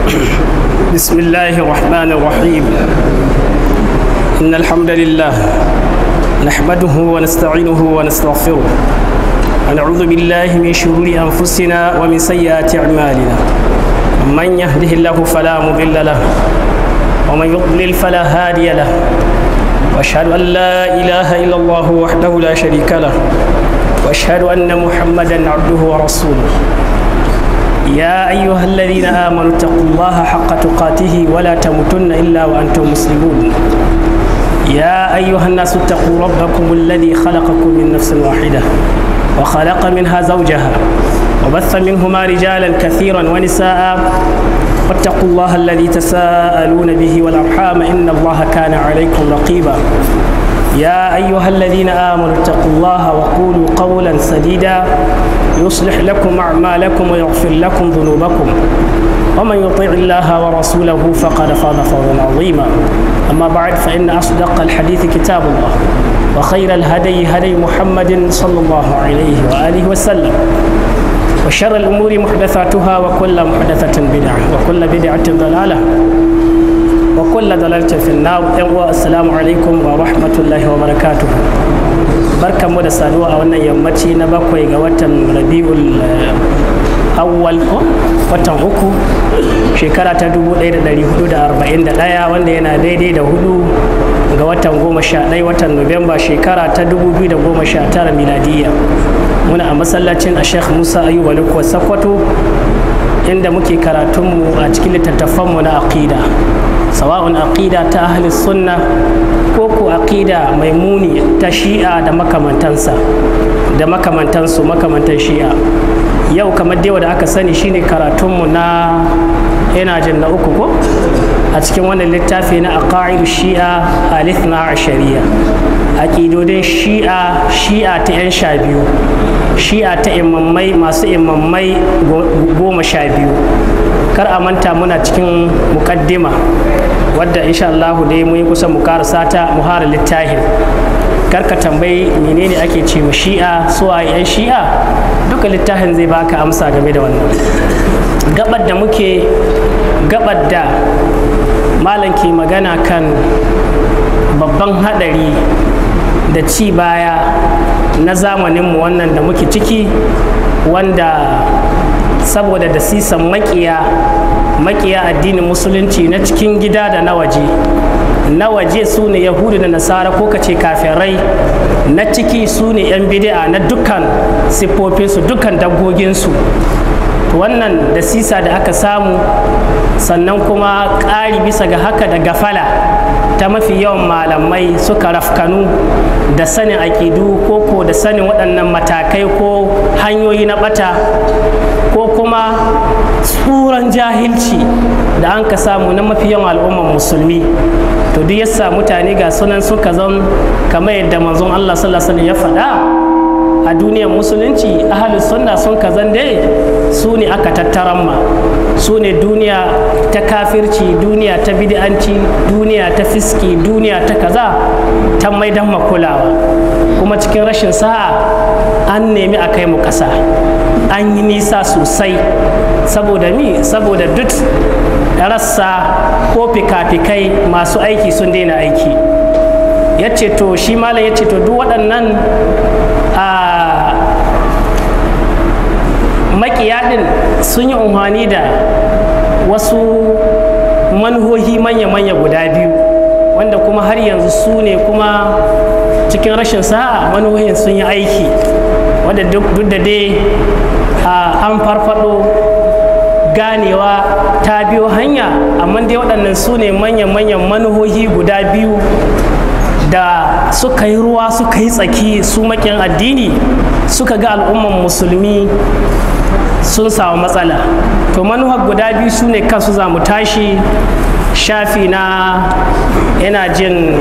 بسم الله الرحمن الرحيم إن الحمد لله نحمده ونستعينه ونستغفره ونعوذ بالله من شرور أنفسنا ومن سيئات أعمالنا من يهده الله فلا مضل له ومن يضلل فلا هادي له واشهد ان لا اله الا الله وحده لا شريك له واشهد ان محمدا عبده ورسوله يا ايها الذين امنوا اتقوا الله حق تقاته ولا تموتن الا وانتم مسلمون يا ايها الناس اتقوا ربكم الذي خلقكم من نفس واحده وخلق منها زوجها وبث منهما رجالا كثيرا ونساء واتقوا الله الذي تساءلون به والارحام ان الله كان عليكم رقيبا يا ايها الذين امنوا اتقوا الله وقولوا قولا سديدا يصلح لكم اعمالكم ويغفر لكم ذنوبكم ومن يطيع الله ورسوله فقد فاز فوزا عظيما اما بعد فان اصدق الحديث كتاب الله وخير الهدي هدي محمد صلى الله عليه واله وسلم وشر الأمور محدثاتها وكل محدثة بدعة وكل بدعة ضلالة وكل ضلالة في النار السلام عليكم ورحمة الله وبركاته barkan mu da saduwa a wannan yammaci na bakwai ga watan rabi'ul awwal ko watan uku shekara ta 1441 wanda yana daidai da hudu ga watan goma sha ɗaya watan nuwamba shekara ta 2019 miladiyya muna a masallacin a sheikh musa ayuba lukwa sakwato inda muke karatunmu a cikin littattafanmu na aqida sawa'un aqida ta ahli sunna ko ko aqida mai muni ta shi'a da makamantansa da makamantansu makamantan shi'a yau kamar dai da aka sani shine karatunmu na yana jin na uku ko a cikin wannan littafi na aqaidu shi'a alithna ashariya aƙidodin shi'a shi'a ta 'yan sha biyu shi'a ta imammai masu imammai goma sha biyu kar a manta muna cikin mukaddima wadda insha Allah dai mun yi kusa mu karasa ta muhara littahin kar ka tambayi menene ake ce mu shi'a su a yan shi'a duka littafin zai baka amsa game da wannan gabar da muke gabar da malam ke magana kan babban hadari da ci baya na zamaninmu wannan da muke ciki wanda saboda da sisan makiya makiya addinin musulunci na cikin gida da na waje na waje su ne yahudu da nasara ko kace kafirai na ciki su ne 'yan bid'a na dukkan siffofinsu dukkan dabgoginsu wannan da sisa da aka samu sannan kuma ƙari bisa ga haka da gafala ta mafi yawan malamai suka rafkanu da sanin aƙidu ko ko da sanin waɗannan matakai ko hanyoyi na ɓata ko kuma tsuran jahilci da an ka samu na mafi yawan al'ummar musulmi to duk yasa mutane ga sunan suka zan kamar yadda manzon Allah sallallahu alaihi ya faɗa a duniyar musulunci ahalus sunna sun kazan dai su ne aka tattaran ma su ne duniya ta kafirci duniya ta bid'anci duniya ta fiski duniya ta kaza ta maidan makulawa kuma cikin rashin sa'a an nemi a kai mu ƙasa an yi nisa sosai saboda mi saboda duk rassa ko fika-fikai masu aiki sun daina aiki ya ce to shi malam ya ce to duk waɗannan a makiya ɗin sun yi umarni da wasu manhohi manya-manya guda biyu wanda kuma har yanzu su ne kuma cikin rashin sa'a manhohin sun yi aiki wadda duk da dai an farfado ganewa ta biyo hanya amma dai waɗannan su ne manyan-manyan manhohi guda biyu da suka yi ruwa suka yi tsaki su makin addini suka ga al'umman musulmi sun samu matsala to manuhar guda biyu su ne kansu za mu tashi shafi na yana jin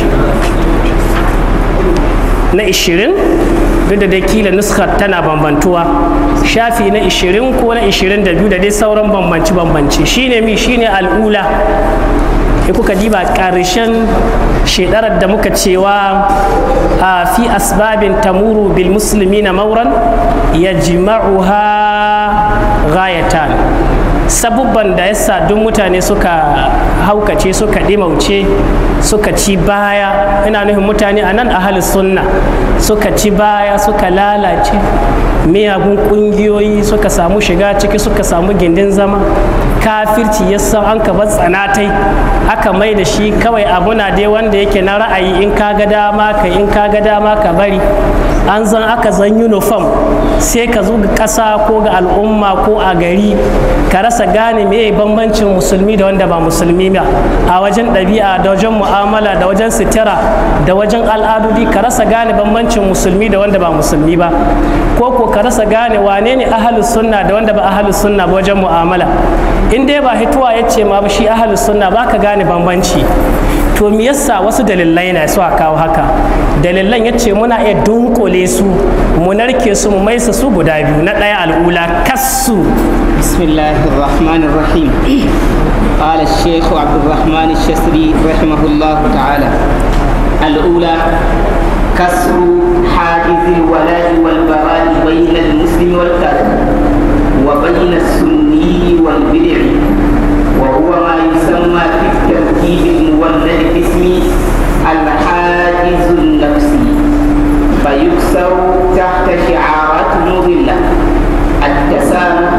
na 20 duk da dai kila nuskar tana bambantuwa shafi na 20 ko na 22 da dai sauran bambanci-bambanci shine mi shine al'ula in kuka diba ƙarshen shedarar da muka cewa a fi asbabin tamuru bil musulmi na mauran ya jima'uha gayatan sabubban da yasa duk mutane suka haukace suka ɗimauce suka ci baya ina nufin mutane a nan ahalus sunna suka ci baya suka lalace miyagun ƙungiyoyi suka samu shiga ciki suka samu gindin zama kafirci yasa an ka bar tsanatai aka mai da shi kawai abuna dai wanda yake na ra'ayi in ka ga dama ka in ka ga dama ka bari an zan aka zan uniform sai ka zo ga ƙasa ko ga al'umma ko a gari ka rasa gane me bambancin musulmi da wanda ba musulmi ba a wajen ɗabi'a da wajen mu'amala da wajen sitira da wajen al'adudi ka rasa gane bambancin musulmi da wanda ba musulmi ba ko ko ka rasa gane wane ne ahalus sunna da wanda ba ahalus sunna ba wajen mu'amala in dai ba hituwa ya ce ma ba shi ahalus sunna ba ka gane bambanci to me yasa wasu dalilai na su kawo haka dalilan ya ce muna iya dunkule su mu narke su mu maisa su guda biyu na ɗaya al'ula kassu بسم الله الرحمن الرحيم قال الشيخ عبد الرحمن الشسري رحمه الله تعالى الأولى كسر حاجز الولاء والبراء بين المسلم والكافر وبين السني والبدع وهو ما يسمى في الترتيب المولد باسم الحاجز النفسي فيكسر تحت شعارات مضلة التسامح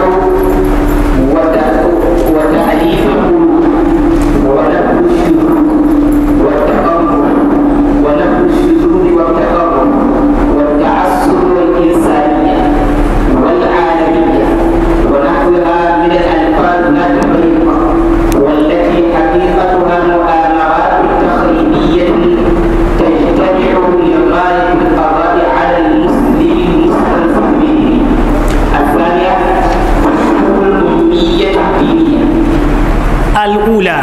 وتأليف القلوب ونبذ الشذوذ والتقرب ونبذ الشذوذ والتقرب والتعصب والإنسانية والعالمية ونحوها من الألفاظ النابغة والتي حقيقتها مؤامرات تخريبية تجتمع لغاية القضاء على المسلم المستنصف به الثانية الأمية الدينية al'ula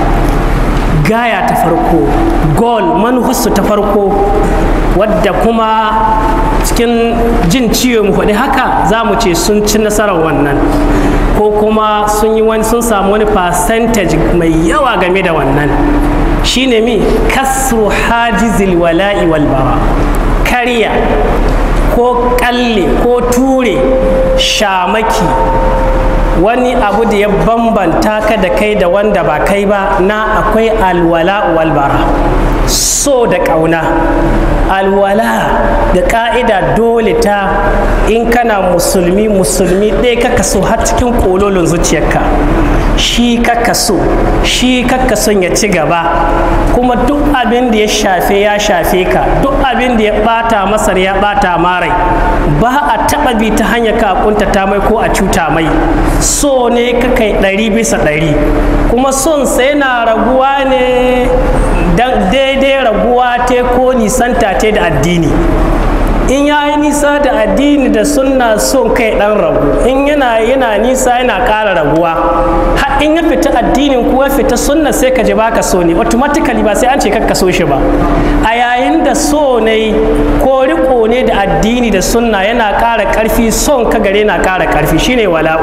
gaya ta farko goal manufarsu ta farko wadda kuma cikin jin ciwo mu faɗi haka za mu ce sun ci nasarar wannan ko kuma sun yi wani sun samu wani percentage mai yawa game da wannan shine mi kasru hajizil wala'i wal bara kariya ko kalle ko ture shamaki wani abu da ya bambanta ka da kai da wanda ba kai ba na akwai alwala walbara so da ƙauna alwala da ƙa'ida dole ta in kana musulmi musulmi ɗaya kaka so har cikin ƙololin zuciyarka shi kaka so shi kaka son ya ci gaba kuma duk abin da ya shafe ya shafe ka duk abin da ya ɓata masar ya ɓata marai ba a taɓa bi ta hanyar ka kuntata mai ko a cuta mai so ne kakai ɗari bisa ɗari kuma son sai na raguwa ne daidai raguwa te ko nisanta te da addini in ya yi nisa da addini da sunna son kai ɗan ragu in yana yana nisa yana ƙara raguwa har in ya fita addinin ko ya fita sunna sai ka ji baka so ne automatically ba sai an ce ka so shi ba a yayin da so ne ko riko ne da addini da sunna yana ƙara ƙarfi son ka gare na ƙara ƙarfi shine wala'u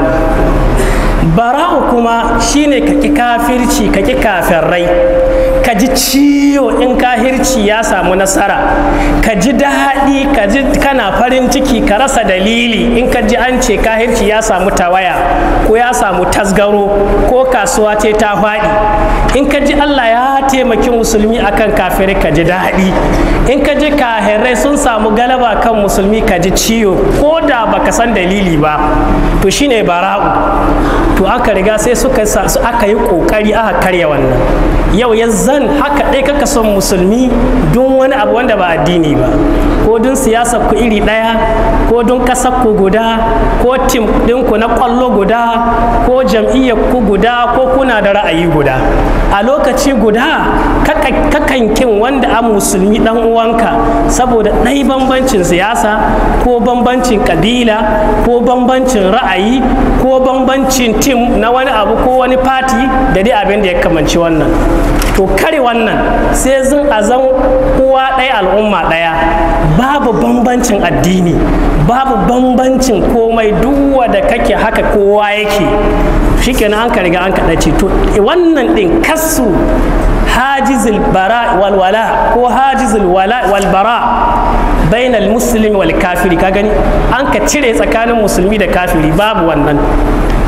bara'u kuma shine ka ki kafirci ka ki kafirrai ka ji ciwo in kahirci ya samu nasara ka ji daɗi ka ji kana farin ciki ka rasa dalili in ka ji an ce kahirci ya samu tawaya ko ya samu tasgaro ko kasuwa ce ta faɗi in ka ji allah ya taimaki musulmi akan kafirai ka ji daɗi in ka ji kahirai sun samu galaba kan musulmi ka ji ciwo ko da baka san dalili ba to shine bara'u to aka riga sai suka aka yi kokari aka karya wannan yau ya zan haka ɗai kaka son musulmi don wani abu wanda ba addini ba ko don siyasa ku iri ɗaya ko don ƙasar ku guda ko tim ɗinku na ƙwallo guda ko jam'iyyar ku guda ko kuna da ra'ayi guda a lokaci guda kakan kin wanda a musulmi ɗan uwanka saboda ɗai bambancin siyasa ko bambancin ƙabila ko bambancin ra'ayi ko bambancin tim na wani abu ko wani fati da dai abin da ya kamanci wannan to kare wannan sai zan a zan uwa ɗaya al'umma ɗaya babu bambancin addini babu bambancin komai duwa da kake haka kowa yake shikenan an ka riga an kaɗace to wannan ɗin kasu hajizul bara walwala ko hajizul wala walbara bainal muslimi wal kafiri ka gani an ka cire tsakanin musulmi da kafiri babu wannan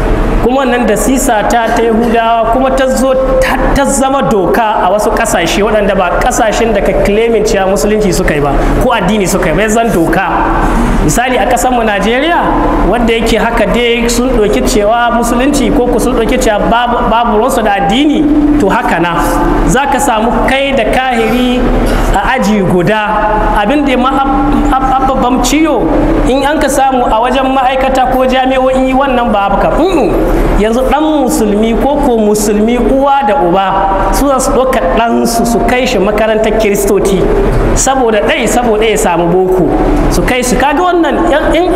kuma nan da sisa ta ta yahudawa kuma ta zo ta zama doka a wasu kasashe waɗanda ba kasashen da ka claiming cewa musulunci suka yi ba ko addini suka yi ba zan doka misali a ƙasar mu najeriya wanda yake haka dai sun ɗauki cewa musulunci ko ku sun ɗauki cewa babu ruwansu da addini to haka na za ka samu kai da kahiri a aji guda abin da ma babban ciyo in an ka samu a wajen ma'aikata ko jami'o'i wannan ba haka yanzu dan musulmi ko ko musulmi uwa da uba su su ɗauka ɗansu su kai shi makarantar kiristoci saboda ɗai saboda ya samu boko su kai su kaga wannan in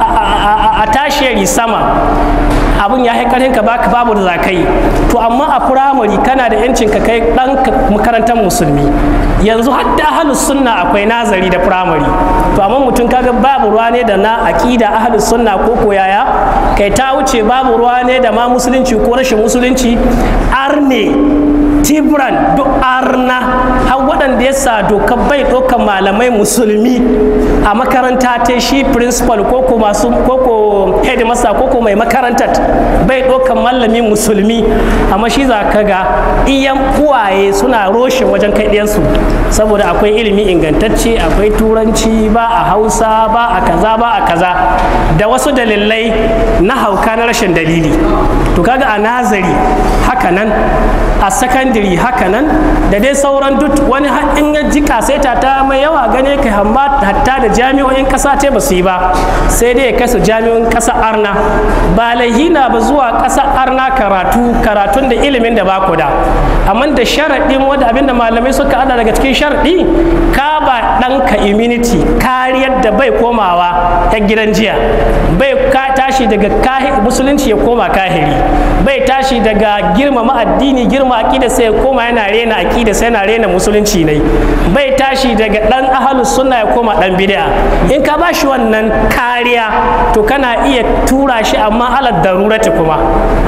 a tashiyari sama abun ya haikarin ka baka babu da zakai to amma a firamare kana da yancin ka kai dan makarantar musulmi yanzu hadda ahlus sunna akwai nazari da firamare to amma mutum kaga babu ruwa ne da na aqida ahlus sunna ko koyaya kai ta wuce babu ruwa ne da ma musulunci ko rashin musulunci arne tibran duk arna har waɗanda ya sa dokar bai ɗaukar malamai musulmi a makaranta ta shi principal ko ko masu ko ko headmaster ko ko mai makarantar bai ɗaukar malami musulmi amma shi za ka ga iyan uwaye suna roshe wajen kai ɗiyansu saboda akwai ilimi ingantacce akwai turanci ba a hausa ba a kaza ba a kaza da wasu dalilai na hauka na rashin dalili to kaga a nazari haka nan a sakandiri haka nan da dai sauran duk wani in ya ji kaseta ta mai yawa gane kai hamma hatta da jami'o'in kasa ce ba su yi ba sai dai ya kai su jami'o'in kasa arna ba laihina ba zuwa kasa arna karatu karatun da ilimin da ba ku da amma da sharaɗin wanda abinda malamai suka ada daga cikin sharaɗi ka ba ɗanka immunity kariyar da bai komawa ta gidan jiya bai ka tashi daga musulunci ya koma kahiri bai tashi daga girmama addini girma aƙida sai ya koma yana rena aƙida sai yana rena musulunci ne bai tashi daga ɗan ahalus sunna ya koma ɗan bid'a in ka ba shi wannan kariya to kana iya tura shi amma alad darurati kuma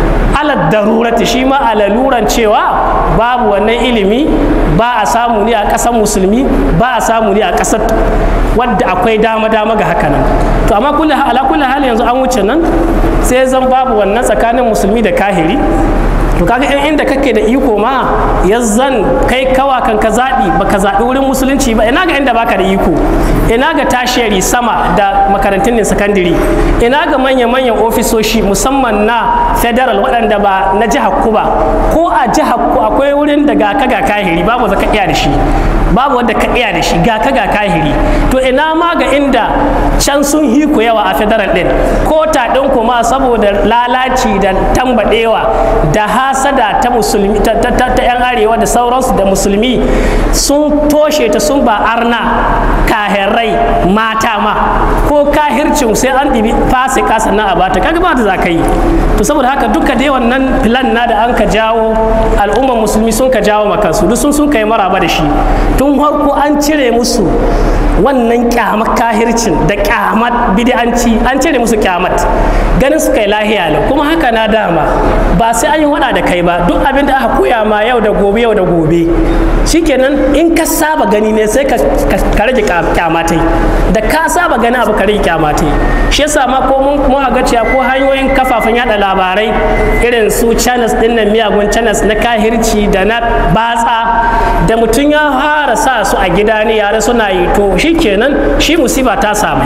alad darurati shi ma a laluran cewa babu wannan ilimi ba a samu ne a ƙasar musulmi ba a samu ne a ƙasar wadda akwai dama-dama ga haka nan to amma ala kulli hali yanzu an wuce nan sai zan babu wannan tsakanin musulmi da kahiri to kaga in inda kake da iko ma zan kai kawa kan ka zaɓi baka zaɓi wurin musulunci ba ina ga inda baka da iko ina ga tashiyari sama da makarantun ne sakandiri ina ga manya-manyan ofisoshi musamman na federal waɗanda ba na jihar ku ba ko a jihar ku akwai wurin da ga ka ga kahiri babu zaka iya da shi babu wanda ka iya da shi ga ka ga kahiri to ina ma ga inda can sun hiku yawa a federal din ko ta ɗin kuma saboda lalaci da tambaɗewa da hasada ta musulmi ta, ta, ta, ta yan arewa da sauransu da musulmi sun toshe ta sun ba arna kahirai mata ma ko kahircin sai an ɗibi fasika sannan a bata kaga ba da za ka yi to saboda haka duka dai wannan filan na da an ka jawo al'ummar musulmi sun ka jawo makansu duk sun sun kai maraba da shi tun farko an cire musu wannan kyamar kahircin da kyamat bid'anci an cire musu kyamat ganin su kai lahiya ne kuma haka na dama ba sai an yi wada da kai ba duk abin da aka koya ma yau da gobe yau da gobe shikenan in ka saba gani ne sai ka rage kyamatai da ka saba gani abu ka rage kyamatai shi yasa ma ko mun ga cewa ko hanyoyin kafafen yada labarai irin su channels din nan miyagun channels na kahirci da na batsa da mutum ya fara sa su a gida ne yare suna yi to shikenan shi musiba ta samai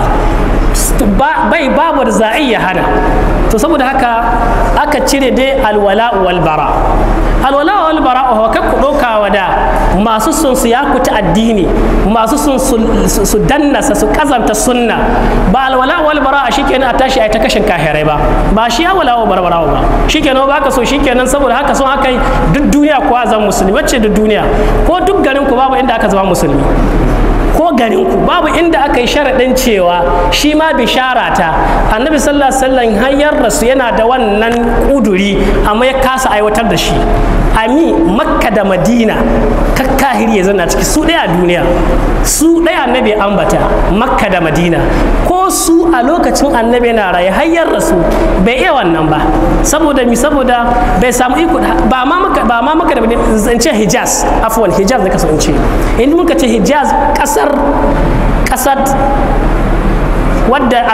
bai babu da za a iya hana to saboda haka aka cire dai alwala wal bara alwala wal bara a haka ku ɗaukawa da masu sun su yakuta addini masu sun su dannasa su kazanta sunna ba alwala wal bara a shikenan a tashi a ta kashin kahirai ba ba shi alwala wal bara ba shikenan ba ka so shikenan saboda haka sun haka duk duniya kuwa zan musulmi wacce duk duniya ko duk garin ku babu inda aka zama musulmi ko garinku babu inda aka yi sharaɗin cewa shi ma bishara ta annabi sallallahu alaihi wasallam hanyar rasu yana da wannan kuduri amma ya kasa aiwatar da shi ami makka da madina kakkahiri ya zana ciki su ɗaya a duniya su ɗaya annabi ambata makka da madina ko su a lokacin annabi na raye hanyar rasu bai iya wannan ba saboda mi saboda bai samu iko ba ma maka ba ma maka da zance hijaz afwan hijaz da kasance in muka ce hijaz kasar kasar wadda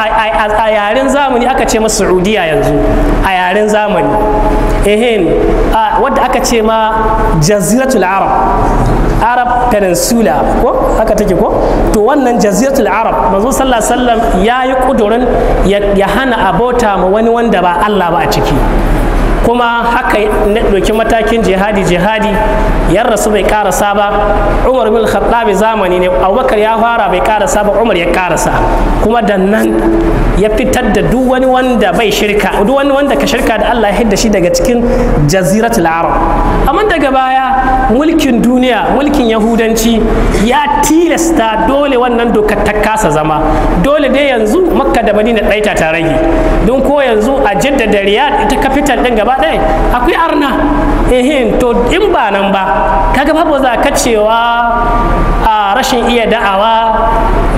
a yaren zamani aka ce ma saudiya yanzu a yaren zamani ehin wadda aka ce ma jaziratul arab arab peninsula ko haka take ko to wannan jaziratul arab manzo sallallahu alaihi wasallam ya yi kudurin ya hana abota ma wani wanda ba Allah ba a ciki kuma haka na ɗauki matakin jihadi jihadi yan rasu bai karasa ba umar bin khattabi zamani ne abubakar ya fara bai karasa ba umar ya karasa kuma da nan ya fitar da duk wani wanda bai shirka duk wani wanda ka shirka da Allah ya hidda shi daga cikin jaziratul arab amma daga baya mulkin duniya mulkin yahudanci ya tilasta dole wannan dokar ta kasa zama dole dai yanzu makka da madina ɗaita ta rage don ko yanzu a jidda da riyad ita kafital ɗin gaba ɗaya akwai arna ehin to in ba nan ba kaga babu za ka cewa a rashin iya da'awa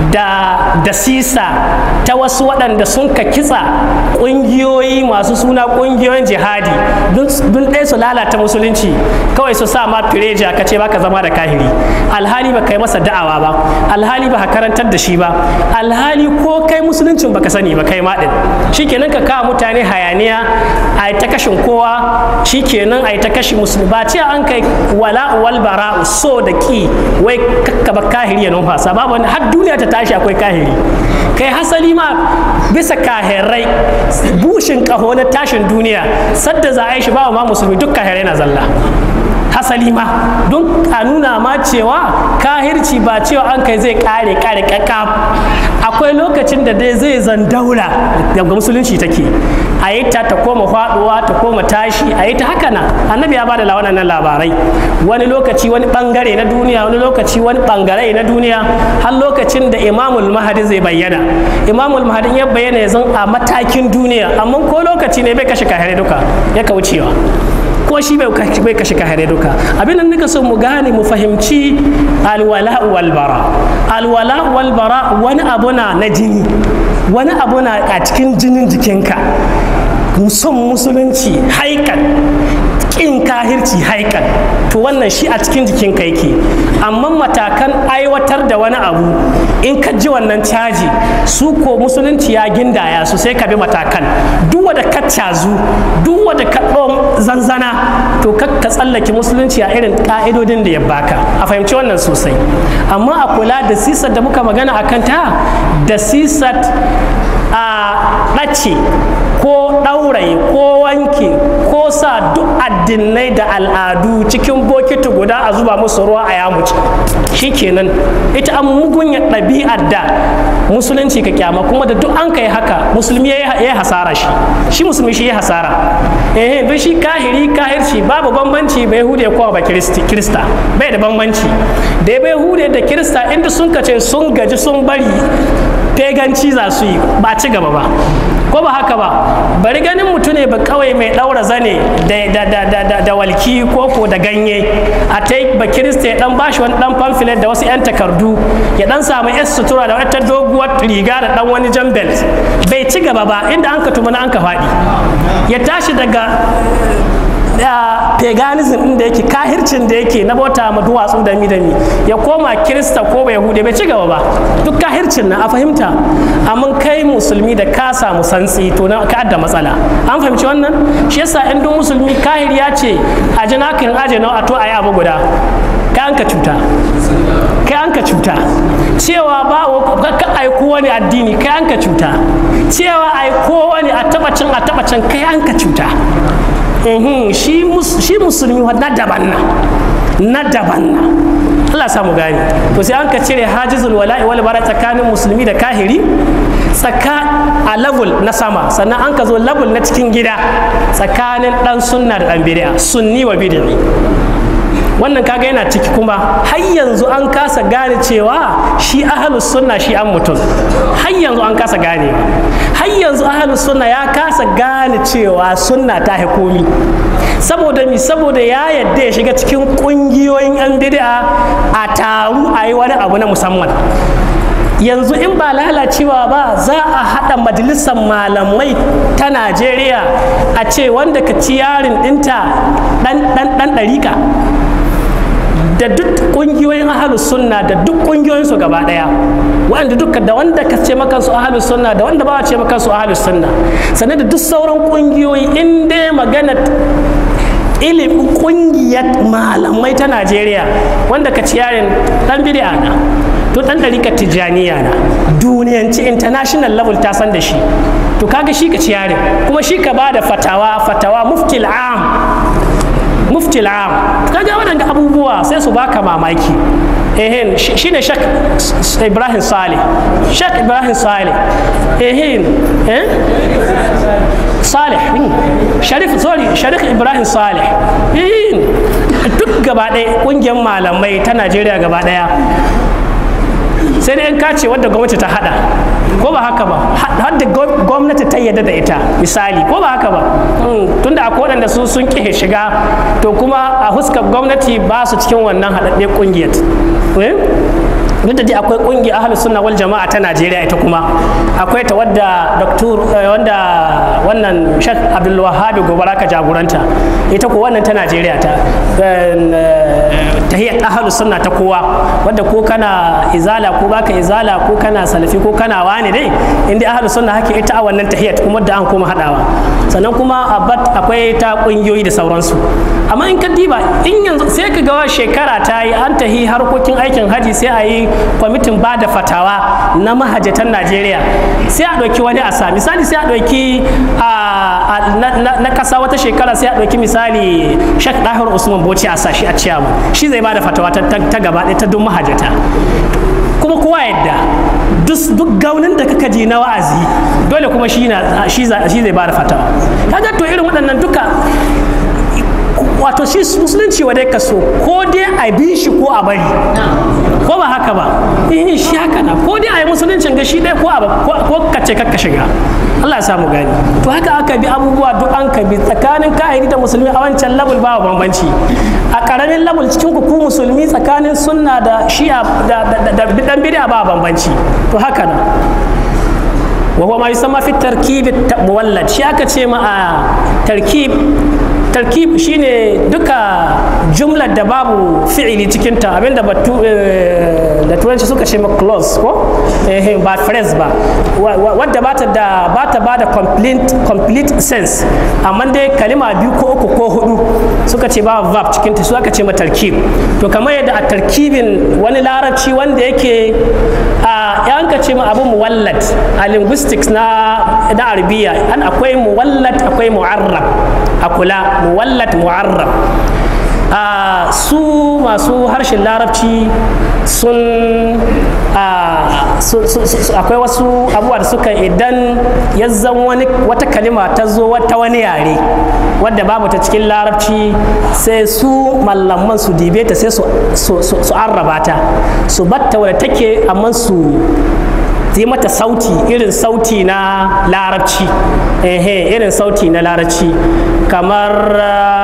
da da sisa ta wasu waɗanda sun ka kitsa ƙungiyoyi masu suna ƙungiyoyin jihadi don ɗaya su lalata musulunci kawai su sa ma fireja ka ce baka zama da kahiri alhali ba kai masa da'awa ba alhali ba karantar da shi ba alhali ko kai musuluncin baka sani ba kai ma ɗin shikenan ka kawo mutane hayaniya a ta kashin kowa shikenan a ta kashi musulmi ba ce an kai wala wal bara so da ki wai kakkaba kahiri ya numfasa babu wani har duniya ta tashi akwai kahiri kai hasali ma bisa kahirai bushin kaho na tashin duniya sadda za a yi shi ba ma musulmi duk kahirai na zalla hasali ma don a nuna ma cewa kahirci ba cewa an kai zai kare kare kaka akwai lokacin da dai zai zan daula daga musulunci take a yi ta ta koma faduwa ta koma tashi a yi ta haka nan annabi ya bada waɗannan labarai wani lokaci wani bangare na duniya wani lokaci wani bangare na duniya har lokacin da imamul mahadi zai bayyana imamul mahadi ya bayyana ya zan a matakin duniya amma ko lokaci ne bai kashe kahirai duka ya kaucewa ko shi bai kashe kahare duka abin da nika so mu gane mu fahimci alwala wal bara alwala wal bara wani abu na na jini wani abu na a cikin jinin jikinka son musulunci haikan kin kahirci haikan to wannan shi a cikin jikinka yake amma matakan aiwatar da wani abu in ka ji wannan caji su ko musulunci ya gindaya su sai ka bi matakan duk wanda ka cazu duk wanda ka zanzana to ka tsallake musulunci a irin ka'idodin da ya baka a fahimci wannan sosai amma a kula da sisar da muka magana a kanta da sisar a ɗace ko ɗauraye ko wanke ko sa duk addinai da al'adu cikin bokiti guda a zuba musu ruwa a yamuci shikenan ita an mugunya ɗabi'ar da musulunci ka kyama kuma da duk an kai haka musulmi ya yi hasara shi shi musulmi shi ya hasara eh don shi kahiri kahirci babu bambanci bai hude ko ba kirista bai da bambanci da bai hude da kirista inda sun kace sun gaji sun bari feganci za su yi ba ci gaba ba ko ba haka ba bari ganin mutum ne ba kawai mai daura zane da walki ko ko da ganye a ta ba kirista ya dan bashi wani dan pamphlet da wasu yan takardu ya dan samu yas sutura da wata doguwar riga da dan wani jan belt bai ci gaba ba inda an ka tuma an ka faɗi ya tashi daga da paganism din da yake kahircin da yake na bauta ma duwatsu da mi da mi ya koma kirista ko bai hude bai ci gaba ba duk kahircin na a fahimta amma kai musulmi da ka samu santsi to na ka da matsala an fahimci wannan shi yasa in duk musulmi kahir ya ce a ji nakin aje na a to ayi abu guda kai an ka cuta kai an ka cuta cewa ba ka aiko wani addini kai an ka cuta cewa aiko wani a tabacin a tabacin kai an ka cuta shi musulmi na daban na na daban na Allah samu gani to sai an ka cire hajizul wala'i wal bara tsakanin musulmi da kahiri tsaka a level na sama sannan an ka zo level na cikin gida tsakanin dan sunna da dan bid'a sunni wa bid'i wannan kaga yana ciki kuma har yanzu an kasa gane cewa shi ahalus sunna shi an mutum har yanzu an kasa gane har yanzu ahalus sunna ya kasa gane cewa sunna ta komi saboda mi saboda ya yadda ya shiga cikin kungiyoyin yan bid'a a taru a yi wani abu na musamman yanzu in ba lalacewa ba za a haɗa majalisar malamai ta najeriya a ce wanda ka ci yarin ɗinta ɗan ɗariƙa da duk kungiyoyin ahalus sunna da duk kungiyoyin su gaba daya wanda duka da wanda ka ce maka su ahalus sunna da wanda ba a ce maka su ahalus sunna sannan da duk sauran kungiyoyi in dai magana ilimin kungiyar malamai ta najeriya wanda ka ci yarin dan bid'a na to dan ɗarika tijjaniya na duniyanci international level ta san da shi to kaga shi ka ci yarin kuma shi ka ba da fatawa fatawa muftil am muftil am kaga waɗanda abubuwa sai su baka mamaki ehin shine shak ibrahim saleh shak ibrahim saleh ehin eh saleh sharif sorry sharif ibrahim saleh ehin duk gaba ɗaya ƙungiyar malamai ta najeriya gaba ɗaya sai dai in ka ce wadda gwamnati ta hada ko ba haka ba har da gwamnati ta yadda da ita misali ko ba haka ba tunda akwai waɗanda su sun ƙihe shiga to kuma a huskar gwamnati ba su cikin wannan haɗaɗɗe ƙungiyar duk da dai akwai ƙungiyar ahalus sunna wal jama'a ta Najeriya ita kuma akwai ta wadda doktor wanda wannan Sheikh Abdul Wahhab Gobara ka jagoranta ita ko wannan ta Najeriya ta tahiyyat ahalus sunna ta kowa wadda ko kana izala ko baka izala ko kana salafi ko kana wani dai inda ahalus sunna hake ita a wannan tahiyyat kuma da an koma hadawa sannan kuma abat akwai ta kungiyoyi da sauransu amma in ka diba in yanzu sai ka ga shekara ta yi an tahi harkokin aikin haji sai a yi kwamitin ba da fatawa na mahajjatan najeriya sai a ɗauki wani asa misali sai a ɗauki na ƙasa wata shekara sai a ɗauki misali shek ɗahir usman bauchi a sashi a ciyama shi zai ba da fatawa ta gaba ɗaya ta duk mahajjata kuma kowa yadda duk gaunin da kaka ji na wa'azi dole kuma shi zai ba da fatawa kaga to irin waɗannan duka wato shi musulunci wa dai ka so ko dai a bi shi ko a bari ko ba haka ba eh shi haka na ko dai a yi musuluncin ga shi dai ko ko ka ce kakka shiga Allah ya samu gani to haka aka bi abubuwa duk an ka bi tsakanin kahiri da musulmi a wancan labul ba bambanci a karamin labul cikin ku musulmi tsakanin sunna da shi'a da dan bid'a ba bambanci to haka na وهو ما يسمى في التركيب المولد shi aka ce ma a tarkib tarkib shine duka jumlar da babu fi'ili cikinta abinda batu da turanci suka ce ma clause ko eh ba phrase ba wadda bata da bata ba da complete complete sense amma dai kalima biyu ko uku ko hudu suka ce ba verb cikinta su aka ce ma tarkib to kamar yadda a tarkibin wani larabci wanda yake a yanka ce ma abu muwallad a linguistics na na arabiya an akwai muwallad akwai mu'arrab a kula muwallad mu'arrab a su masu harshen larabci sun akwai wasu abubuwa da suka idan ya zan wani wata kalima ta zo wata wani yare wadda babu ta cikin larabci sai su mallaman su dibe ta sai su arraba ta su batta wadda take amma su yi mata sauti irin sauti na larabci ehe irin sauti na larabci kamar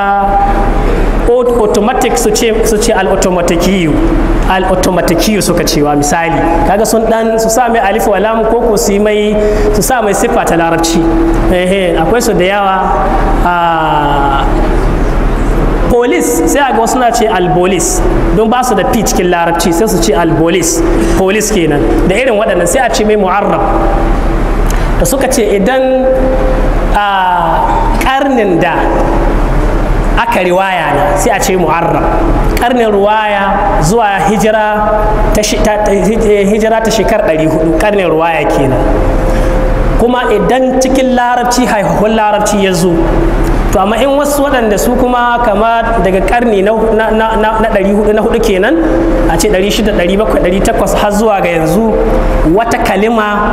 automatic su ce su ce al-automatikiyu al-automatikiyu suka cewa misali kaga sun dan su sa mai alif wa lam ko ko su mai su sa mai siffa ta larabci ehe akwai su da yawa a police sai a ga wasu na ce albolis don ba su da p cikin larabci sai su ce albolis police kenan da irin waɗannan sai a ce mai mu'arrab da suka ce idan a ƙarnin da aka riwaya ne sai a ce mu'arrab karnin ruwaya zuwa hijira ta hijira ta shekar 400 karnin ruwaya kenan kuma idan cikin larabci haihahun larabci ya zo to amma in wasu waɗanda su kuma kama daga karni na ɗari hudu na hudu kenan a ce ɗari shida ɗari bakwai ɗari takwas har zuwa ga yanzu wata kalima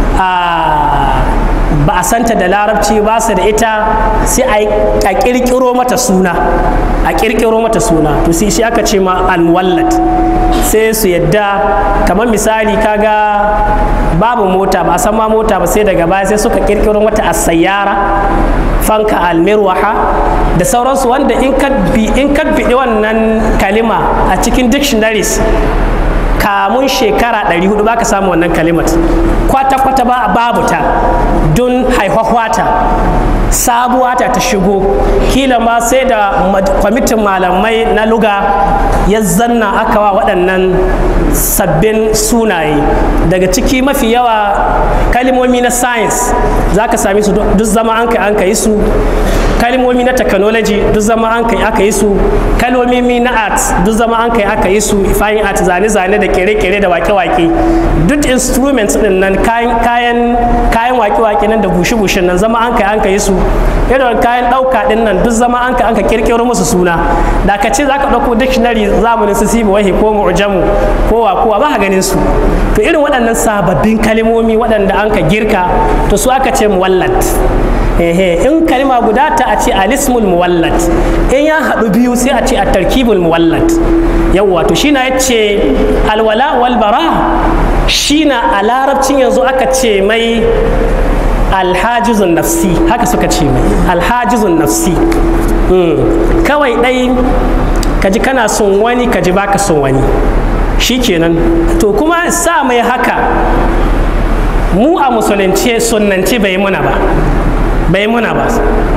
ba a santa da larabci ba su da ita sai a ƙirƙiro mata suna a ƙirƙiro mata suna to sai shi aka ce ma almuwallat sai su yadda kamar misali kaga babu mota ba a san ma mota ba sai daga baya sai suka ƙirƙiro mata asayyara fanka almirwaha da sauransu wanda in ka biɗi wannan kalima a cikin dictionaries kamun shekara 400 baka samu wannan kalimat kwata-kwata ba babu ta don haihuwata sabuwa ta ta shigo kila ma sai da kwamitin malamai na luga ya zanna aka wa waɗannan sabbin sunaye daga ciki mafi yawa kalimomi na science za ka sami su duk zama an kai an kai su kalmomi na technology duk zama an kai aka yi su kalmomi na art duk zama an kai aka yi su fine art zane-zane da kere-kere da wake-wake duk instruments din nan kayan kayan wake-wake nan da bushe-bushe nan zama an kai an kai su irin kayan ɗauka din nan duk zama an kai an ka kirkiro musu suna da ka ce za ka ɗauko dictionary zamanin su sibi wahi ko mu'jamu ko wa kowa ba ganin su to irin waɗannan sababbin kalmomi waɗanda an ka girka to su aka ce muwallat ehe in kalma guda ta a ce alismul muwallat in ya haɗu biyu sai a ce a tarkibul muwallat yawwa to shi na ya ce alwala wal bara shi na a larabcin yanzu aka ce mai alhajizun nafsi haka suka ce mai alhajizun nafsi kawai ɗai kaji kana son wani kaji baka son wani shi kenan to kuma sa mai haka mu a musulunci sunnanci bai muna ba bai muna ba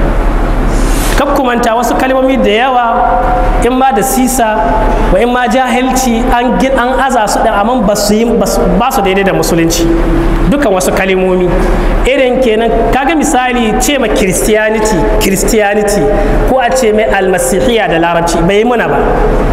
kumanta wasu kalmomi da yawa in ma da sisa wa in ma jahilci an gin an aza su da amma ba su yi ba su daidai da musulunci dukan wasu kalmomi irin kenan kaga misali ce ma christianity christianity ko a ce mai almasihiya da larabci bai muna ba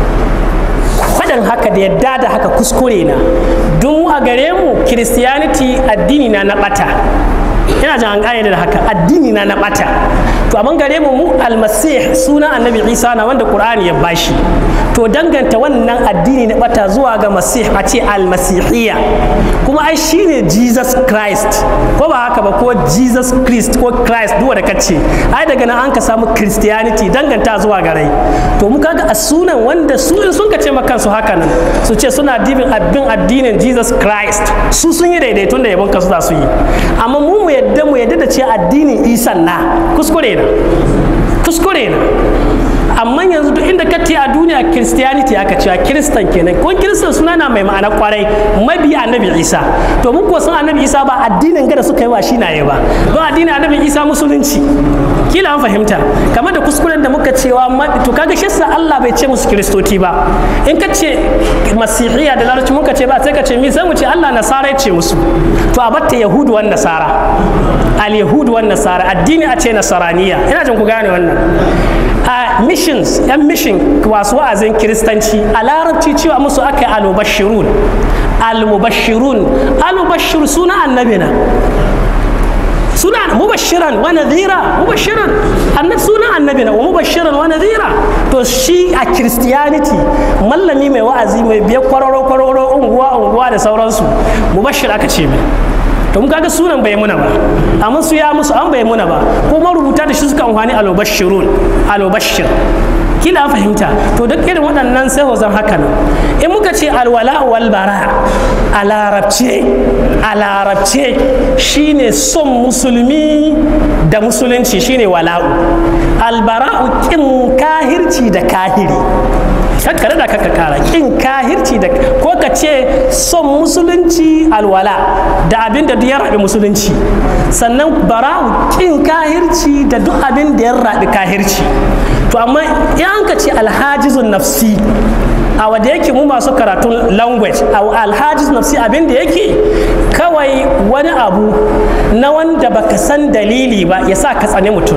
faɗin haka da yadda da haka kuskure na don a gare mu christianity addini na na ɓata ina jan an da haka addini na na bata to amma gare mu mu almasih suna annabi isa na wanda qur'ani ya bashi to danganta wannan addini na bata zuwa ga masih a ce almasihiyya kuma ai shine jesus christ ko ba haka ba ko jesus christ ko christ duk da kace ai daga nan an ka samu christianity danganta zuwa ga rai to mu kaga a sunan wanda su in sun kace maka kansu haka nan su ce suna dibin abin addinin jesus christ su sun yi daidaitun da yabon kansu za su yi amma mu mu yadda mu yadda da ce addinin isan na kuskure na kuskure na amma yanzu duk inda ka a duniya christianity aka cewa kiristan kenan ko kiristan suna na mai ma'ana kwarai mabi annabi isa to mun kuwa san annabi isa ba addinin gada suka yi wa shi naye ba don addinin annabi isa musulunci kila an fahimta kamar da kuskuren da muka cewa to kaga shi sa Allah bai ce musu kiristoti ba in ka ce masihiya da larabci muka ce ba sai ka ce mi sai mu ce Allah nasara ya ce musu to a batta yahudu wan nasara al yahudu wan nasara addini a ce nasaraniya ina jin ku gane wannan a missions yan mission wasu wa'azin kiristanci a larabci cewa musu aka yi almubashirun almubashirun almubashir suna annabi na suna mubashiran wa nadhira mubashiran annab suna annabi na wa mubashiran wa nadhira to shi a christianity mallami mai wa'azi mai biya kwararo kwararo unguwa unguwa da sauransu mubashir aka ce mai to mun kaga sunan bai muna ba amma su ya musu an bai muna ba kuma rubuta da shi suka amfani alobashirun alobashir kila fahimta to duk irin waɗannan sai hozan haka nan in muka ce alwala wal bara a larabce a larabce shine son musulmi da musulunci shine wala'u albara'u kin kahirci da kahiri kakkare da kaka kara kin kahirci da ko ka ce son musulunci alwala da abin da ya rabi musulunci sannan bara'u kin kahirci da duk abin da ya rabi kahirci to amma in an ka ce alhajizun nafsi a wadda yake mu masu karatun language a alhajiz nafsi abin da yake kawai wani abu na wanda baka san dalili ba ya sa ka tsane mutum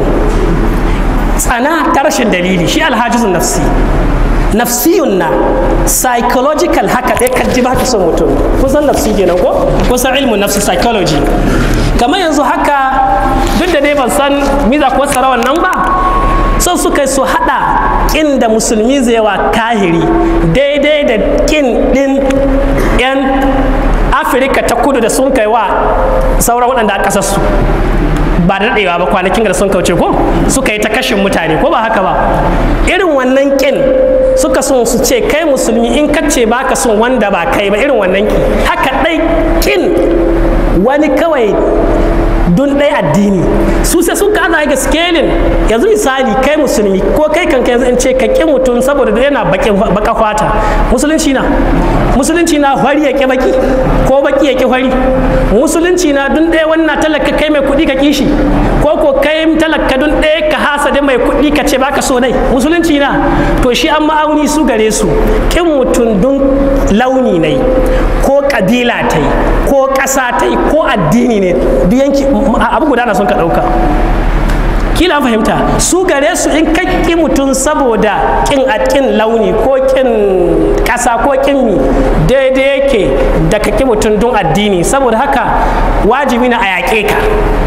tsana ta rashin dalili shi alhajizun nafsi nafsiyun na psychological haka ɗaya kan ji baka son mutum kusan nafsi kenan ko kusan ilmin nafsi psychology kamar yanzu haka duk da dai ban san miza ko sarawan nan ba son suka su haɗa ƙin da musulmi zai wa kahiri daidai da ƙin ɗin 'yan afirka ta kudu da sun kai wa sauran waɗanda a ƙasarsu ba da daɗewa ba kwanakin da sun kauce ko suka yi ta kashin mutane ko ba haka ba irin wannan kin suka son su ce kai musulmi in kace baka son wanda ba kai ba irin wannan kin haka ɗai kin wani kawai don ɗai addini su sai sun ka ana ga scaling yanzu misali kai musulmi ko kai kanka yanzu in ce ka ƙi mutum saboda yana baka fata musulunci na musulunci na fari ya ƙi baki ko baki ya ƙi fari musulunci na dun ɗaya wannan talaka kai mai kuɗi ka kishi ko ko kai talaka dun ɗaya ka hasa da mai kuɗi ka ce baka so nai musulunci na to shi an ma'auni su gare su ƙin mutum dun launi ne ko ƙabila ta yi ko ƙasa ta yi ko addini ne duk yanki abu guda na son ka ɗauka kila fahimta su gare su in kakki mutum saboda kin a kin launi ko kin ƙasa ko kin mi daidai yake da kakki mutum don addini saboda haka wajibi na a yaƙe ka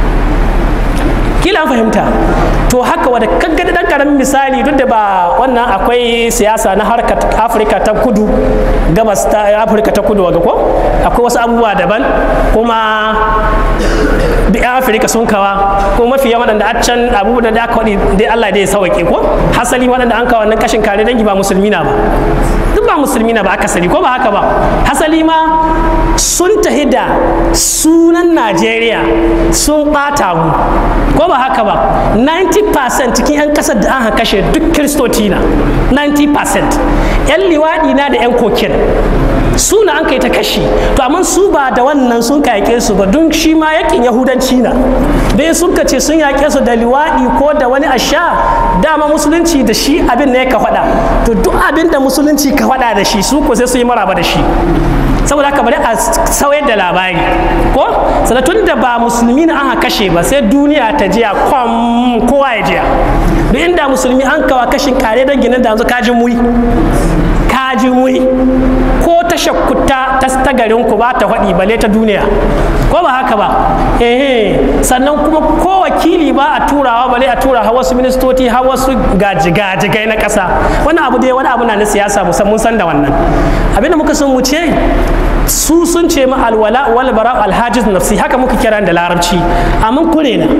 kila fahimta to haka wadda kaggada dan karamin misali duk da ba wannan akwai siyasa na harkar afirka ta kudu gabas ta afirka ta kudu waga ko akwai wasu abubuwa daban kuma duk yan afirka sun kawa ko mafi yawan waɗanda a can abubuwan da aka waɗi dai allah dai ya sauke ko hasali waɗanda an kawo wannan kashin kare dangi ba musulmi na ba duk ba musulmi na ba akasari ko ba haka ba hasali ma sun tahi da sunan najeriya sun ɓata mu ko ba haka ba 90% cikin 'yan kasar da an kashe duk kiristoci na 90% 'yan liwaɗi na da 'yan kokin suna an kai ta kashi to amma su ba da wannan sun kayake su ba don shi ma yakin yahudanci na bai sun ka ce sun yaƙe su da liwaɗi ko da wani asha dama musulunci da shi abin ne ka faɗa to duk abin da musulunci ka faɗa da shi su ko sai su yi maraba da shi saboda haka bari a sauyar da labari ko sanatun da ba musulmi na aka kashe ba sai duniya ta jiya kwam kowa ya jiya duk inda musulmi an kawa kashin kare don ginin da yanzu kajin muri kajin muri ko ta shakkuta ta ta garin ku ba ta faɗi bale ta duniya ko ba haka ba eh sannan kuma ko wakili ba a turawa bale a tura har wasu ministoci har wasu gajigai na ƙasa wani abu dai wani abu na na siyasa musamman san da wannan abinda muka sun wuce su sun ce ma alwala wal bara alhajiz nafsi haka muka kira da larabci amma kure na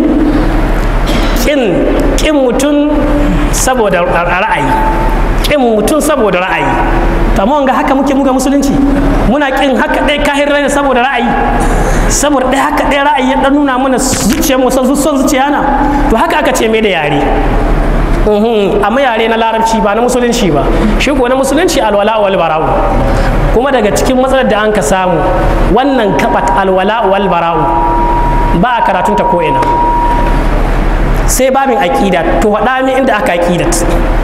kin kin mutum saboda ra'ayi kin mutum saboda ra'ayi amma ga haka muke muga musulunci muna kin haka ɗaya kahir ne saboda ra'ayi saboda ɗaya haka ɗaya ra'ayi ya ɗan nuna mana zuciyar mu son zuciya na to haka aka ce mai da yare amma yare na larabci ba na musulunci ba shi ko na musulunci alwala wal bara'u kuma daga cikin matsalar da an ka samu wannan kabat alwala wal bara'u ba a karatunta ko ina sai babin aƙida to faɗa min inda aka aƙidat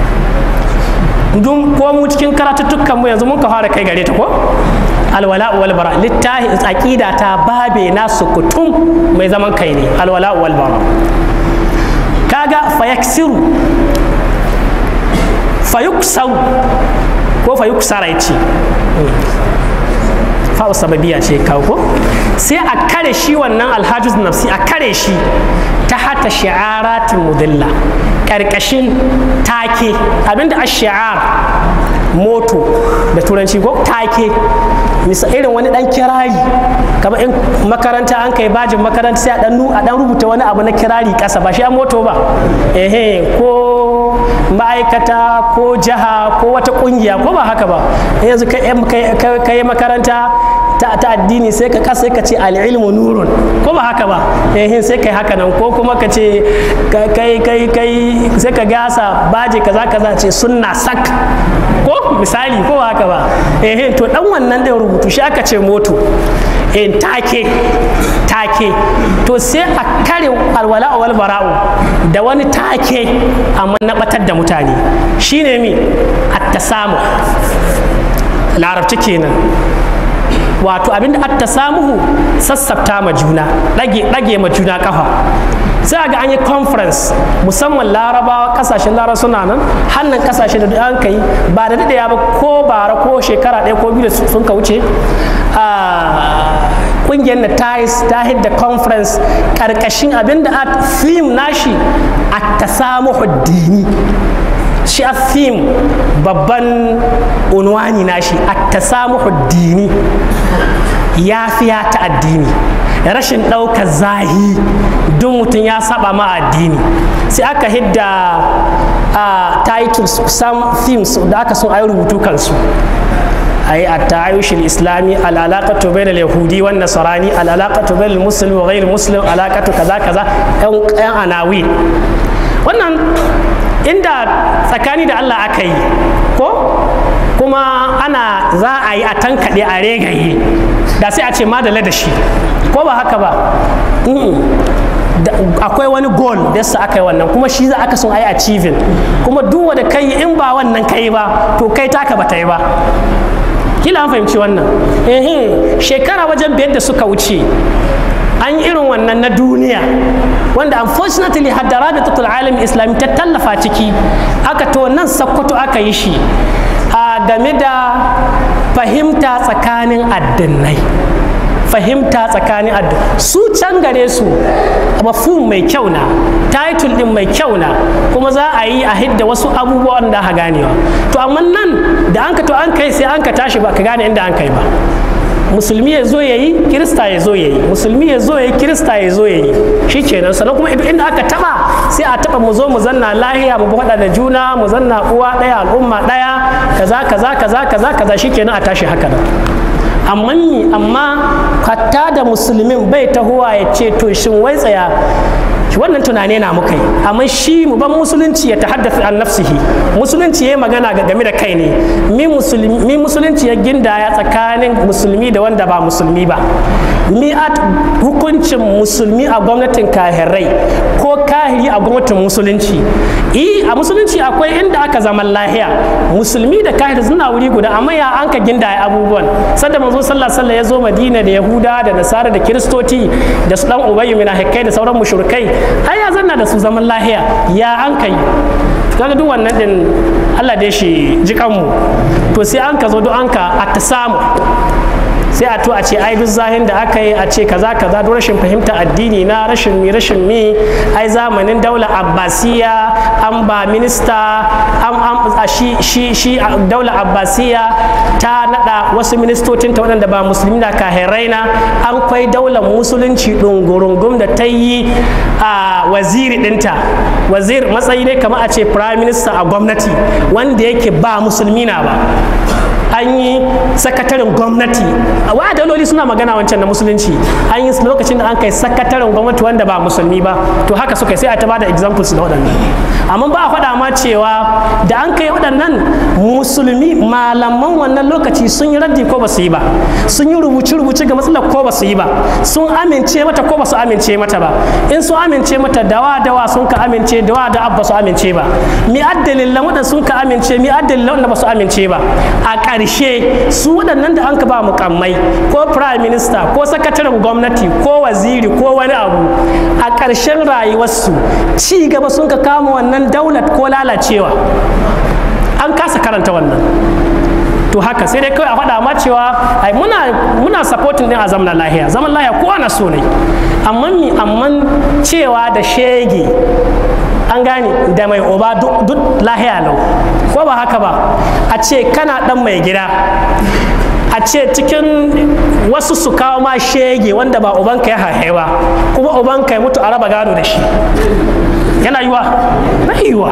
dun ko mu cikin karatuttukan mu yanzu mun ka fara kai gare ta ko alwala wal bara littahi aqida ta babe na sukutum mai zaman kai ne alwala wal bara kaga fayaksiru fayuksau ko fayuksara yace fa sababiya ce kawo ko sai a kare shi wannan alhajiz nafsi a kare shi ta hata shi'aratin mudilla ƙarƙashin take abinda a shi'ar moto da turanci ko take misa irin wani dan kirari kamar in makaranta an kai bajin makaranta sai a dan a dan rubuta wani abu na kirari kasa ba shi a moto ba ehe ko ma'aikata ko jiha ko wata kungiya ko ba haka ba yanzu ka yi makaranta ta, ta addini sai ka kasa ka ce al'ilmu nurun ko ba haka ba ehe sai kai haka nan ko kuma ka ce kai kai kai sai ka gasa baje kaza kaza ce sunna sak ko misali ko ba haka ba ehe to dan wannan din rubutu shi aka ce moto in take take to sai a kare alwala wal bara'u da wani take amma na batar da mutane shine mi at-tasamu larabci kenan wato abinda at-tasamuhu sassafta ma juna dage dage ma juna kafa sai ga an yi conference musamman larabawa kasashen larabawa suna nan hannun kasashe da an kai ba da daɗaya ba ko bara ko shekara ɗaya ko biyu da sun ka wuce ƙungiyar na tais ta hidda conference ƙarƙashin abinda a theme nashi a tasamuhu dini shi a theme babban unwani nashi a tasamuhu dini yafiya ta addini rashin ɗaukar zahi duk mutum ya saba ma addini sai aka hidda a titles some themes da aka sun ayi rubutu kansu أي التعايش الإسلامي العلاقة بين اليهودي والنصراني العلاقة بين المسلم وغير المسلم علاقة كذا كذا أن عناوين wannan inda tsakani da Allah aka yi ko kuma ana za a yi a tankaɗe a regaye da sai a ce madala da shi ko ba haka ba akwai wani goal da yasa aka yi wannan kuma shi za aka son a yi achieving kuma duk wanda kai in ba wannan kai ba to kai taka ba ta yi ba kila an fahimci wannan ehe shekara wajen biyar da suka wuce an yi irin wannan na duniya wanda unfortunately hadda rabitatul alam islami ta tallafa ciki aka to nan sakkwato aka yi shi a game da fahimta tsakanin addinai fahimta tsakanin addu su can gare su mafhum mai kyau na title din mai kyau na kuma za a yi a hidda wasu abubuwan da aka ganewa to amma nan da an ka to an kai sai an ka tashi ba ka gane inda an kai ba musulmi ya zo ya yi kirista ya zo ya yi musulmi ya zo ya yi kirista ya zo ya yi shi kenan sannan kuma inda aka taba sai a taba mu zo mu zanna lahiya mu faɗa da juna mu zanna uwa ɗaya al'umma ɗaya kaza kaza kaza kaza kaza shi kenan a tashi haka nan amma ni amma hatta da musulmin bai tahowa ya ce to shin wai tsaya wannan tunane na muka yi amma shi mu ban musulunci ya tahaddafi an nafsihi musulunci ya magana game da kai ne mi musulunci ya gindaya tsakanin musulmi da wanda ba musulmi ba mi at hukuncin musulmi a gwamnatin kahirai ko kahiri a gwamnatin musulunci i a musulunci akwai inda aka zaman lahiya musulmi da kahiri suna wuri guda amma ya an ka gindaya abubuwan sanda manzo sallallahu alaihi ya zo madina da yahuda da nasara da kiristoci da su dan ubayyu mina da sauran mushrikai ai ya zanna da su zaman lahiya ya an kai kaga duk wannan din Allah da shi jikanmu to sai an ka zo duk an ka a ta samu sai a to a ce ai duk zahin da aka yi a ce kaza kaza don rashin fahimta addini na rashin mi rashin mi ai zamanin daular abbasiya an ba minista an an shi shi shi daular abbasiya ta nada wasu ministocin ta waɗanda ba musulmi na kahirai na an kwai daular musulunci ɗungurungum da ta yi a waziri ɗinta wazir matsayi ne kamar a ce prime minister a gwamnati wanda yake ba musulmi na ba an yi sakataren gwamnati wa daloli suna magana wancan na musulunci an yi lokacin da an kai sakataren gwamnati wanda ba musulmi ba to haka suka sai a ta bada examples da waɗannan amma ba a faɗa ma cewa da an kai waɗannan musulmi malaman wannan lokaci sun yi raddi ko ba su yi ba sun yi rubuce rubuce ga matsalar ko ba su yi ba sun amince mata ko ba su amince mata ba in sun amince mata dawa dawa sun ka amince dawa da abba su amince ba mi addalin waɗanda sun ka amince mi addalin waɗanda ba su amince ba a ƙarshe su waɗannan da an ka ba mukammai ko prime minister ko sakataren gwamnati ko waziri ko wani abu a ƙarshen rayuwarsu ci gaba sun ka kama wannan daular ko lalacewa an kasa karanta wannan to haka sai dai kawai a faɗa ma cewa ai muna muna supporting din a zaman lahiya zaman lahiya ko ana so ne amma mi amma cewa da shege an gane da mai oba duk lahiya lau ko ba haka ba a ce kana dan mai gida a ce cikin wasu su kawo ma shege wanda ba ubanka ya haihe ba kuma ubanka ya mutu a raba gado da shi yana yiwa na yiwa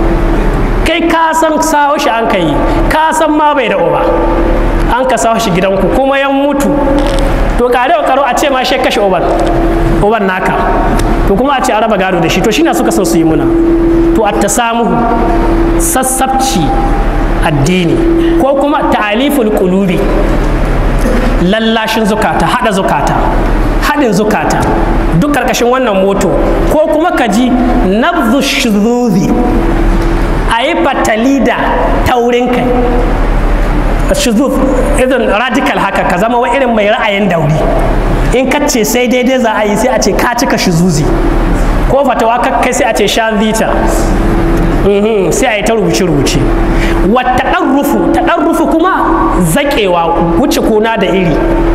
kai ka san sawo shi an kai ka san ma bai da uba an ka sawo shi gidanku kuma yan mutu to kare karo a ce ma shi kashe uban uban naka to kuma a ce a raba gado da shi to shine suka so su yi muna to a tasamuhu sassabci addini ko kuma ta'aliful qulubi lallashin zukata hada zukata hadin zukata duk karkashin wannan moto ko kuma ka ji nabzu shuzuzi a yi fatali da taurin kai shuzuf irin radical haka ka zama wa irin mai ra'ayin dauri in ka ce sai daidai za a yi sai a ce ka cika shuzuzi ko fatawa kai sai a ce shan vita sai a yi ta rubuce-rubuce wata ɗarrufu ta ɗarrufu kuma zaƙewa wuce kuna da iri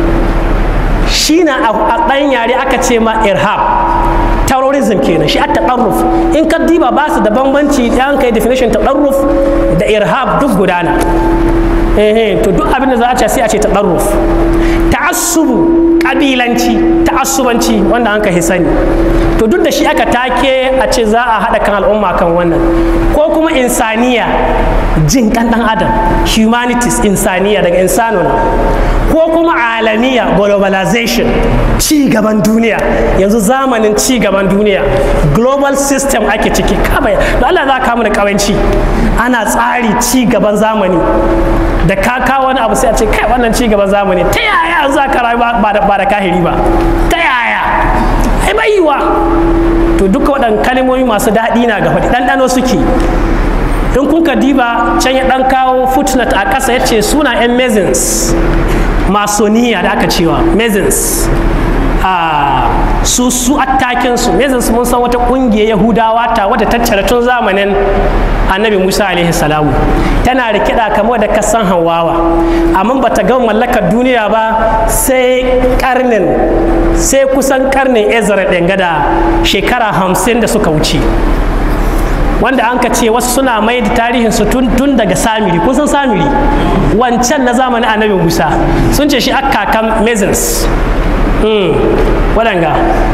shi na a ɗan yare aka ce ma irhab terrorism kenan shi a taɗarruf in ka diba ba su da bambanci ɗan kai definition taɗarruf da irhab duk gudana eh to duk abin da za a ce sai a ce taɗarruf ta'assubu ƙabilanci ta'assubanci wanda an ka sani to duk da shi aka take a ce za a haɗa kan al'umma kan wannan ko kuma insaniya jin kan dan adam humanities insaniya daga insanuna ko kuma alamiya globalization ci gaban duniya yanzu zamanin ci gaban duniya global system ake ciki kaba da Allah za ka mu da kawanci ana tsari ci gaban zamani da ka kawo wani abu sai a ce kai wannan ci gaban zamani ta yaya za ka rayu ba da kahiri ba ta yaya ai bai yiwa to duka waɗannan kalmomi masu daɗi na ga faɗi ɗanɗano suke in kun ka diba can ya ɗan kawo footnote a ƙasa ya ce suna 'yan mezins masoniya da aka cewa mezins a su su attakin su mezins mun san wata ƙungiyar yahudawa ta wadda tattara tun zamanin annabi musa alaihi salamu tana da kiɗa kamar da kasan hawawa amma ba ta gama mallakar duniya ba sai karnin sai kusan karnin ezra ɗin gada shekara hamsin da suka wuce wanda an ka ce wasu suna mai da tarihin su tun daga samiri kun san samiri wancan na zamanin annabi musa sun ce shi akakan mezins waɗanga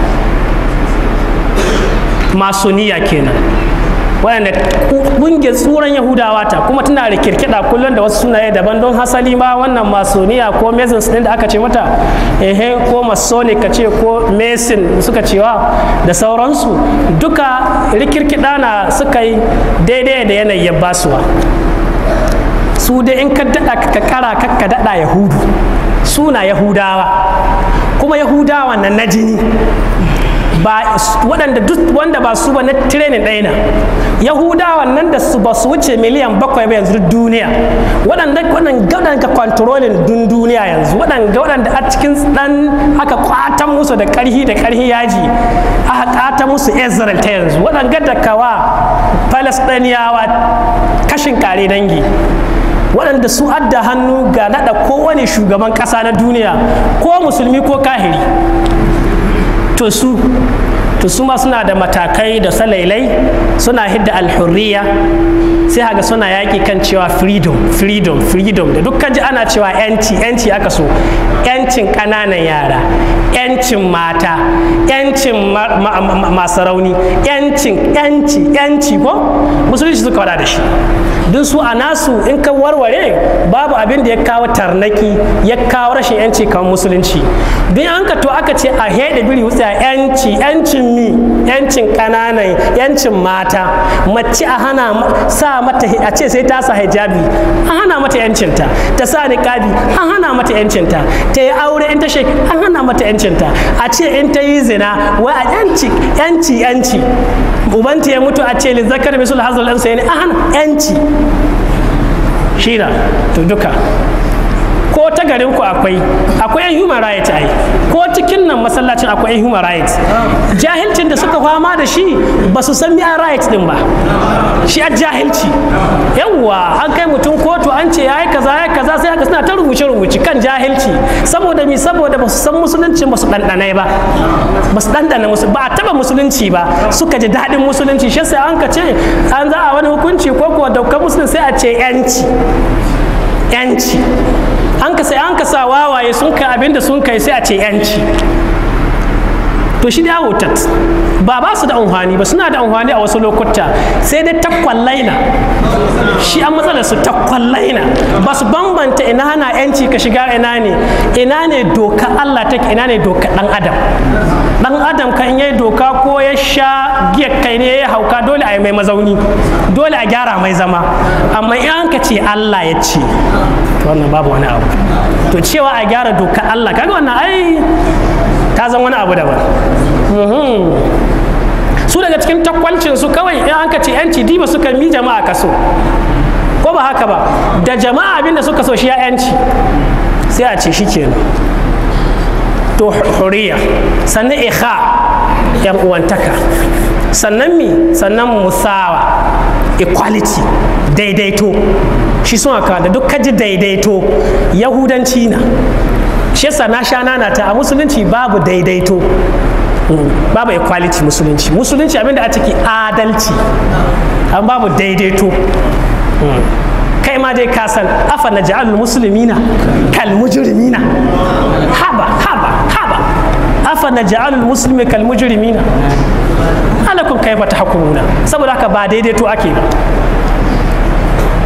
masoniya kenan waɗanda ƙungiyar tsuran yahudawa ta kuma tana da kirkiɗa kullum da wasu sunaye daban don hasali ma wannan masoniya ko mezins ɗin da aka ce mata ehe ko masonic ka ce ko mason suka cewa da sauransu duka rikirkiɗa na suka yi daidai da yanayin basuwa su dai in ka daɗa ka kara ka daɗa yahudu suna yahudawa kuma yahudawa nan na jini ba waɗanda duk wanda ba su ba na training ɗaya na yahudawan nan da su ba su wuce miliyan bakwai ba yanzu duniya waɗanda waɗanda ka controlling dun duniya yanzu waɗanda waɗanda a cikin ɗan aka kwata musu da ƙarhi da ƙarhi yaji aka kwata musu israel ta yanzu waɗanda da kawa palestiniyawa kashin kare dangi waɗanda su adda hannu ga naɗa kowane shugaban ƙasa na duniya ko musulmi ko kahiri to su to su ma suna da matakai da salailai suna hidda alhurriya sai haga suna yaƙi kan cewa freedom freedom freedom da dukkan ji ana cewa yanci yanci aka so yancin ƙananan yara yancin mata yancin masu rauni yancin yanci yanci ko musulunci suka wada da shi duk su a nasu in ka warware babu abin da ya kawo tarnaki ya kawo rashin yanci kan musulunci duk an ka to aka ce a heɗe biri wutsa yanci yancin mi yancin ƙananan yancin mata mace a hana sa mata a ce sai ta sa hijabi an hana mata yancinta ta sa niqabi an hana mata yancinta ta yi aure in ta shek an hana mata yancinta a ce in ta yi zina wai a yanci yanci yanci ubanta ya mutu a ce li zakar misul hazal ɗansa ya ne an hana yanci shira to duka ko ta garin ku akwai akwai yan human rights ai ko cikin nan masallacin akwai yan human rights jahilcin da suka fama da shi ba su san miya rights din ba shi a jahilci yawwa an kai mutum kotu an ce yayi kaza yayi kaza sai haka suna ta rubuce rubuce kan jahilci saboda mi saboda ba su san musulunci ba su dandane ba ba su dandana musu ba a taba musulunci ba suka ji daɗin musulunci shi sai an ka ce an za a wani hukunci ko kuwa daukar musulunci sai a ce yanci yanci an ka sai an ka sa wawaye sun kai abinda sun kai sai a ce yanci to shi da wutat ba ba su da amfani ba suna da amfani a wasu lokuta sai dai takwallaina shi an matsalar su takwallaina ba su bambanta ina hana yanci ka shiga ina ne ina ne doka Allah take ina ne doka dan adam dan adam kan yayi doka ko ya sha giya kai ne ya hauka dole a yi mai mazauni dole a gyara mai zama amma in an ka ce Allah ya ce wannan babu wani abu to cewa a gyara doka Allah kaga wannan ai ta zan wani abu daban su daga cikin takwalcin su kawai in an ka ce yanci diba suka mi jama'a kaso ko ba haka ba da jama'a abinda suka so shi ya yanci sai a ce shi kenan to huriya sannan ikha yan uwantaka sannan mi sannan musawa equality daidaito shi sun haka da duk kaji daidaito yahudanci na shi yasa na sha nana ta a musulunci babu daidaito babu equality musulunci musulunci abinda a ciki adalci an babu daidaito kai ma dai ka san afa na ja'alul muslimina kal mujrimina haba haba haba afa na ja'alul muslimi kal mujrimina alakum kaifa tahkumuna saboda haka ba daidaito ake ba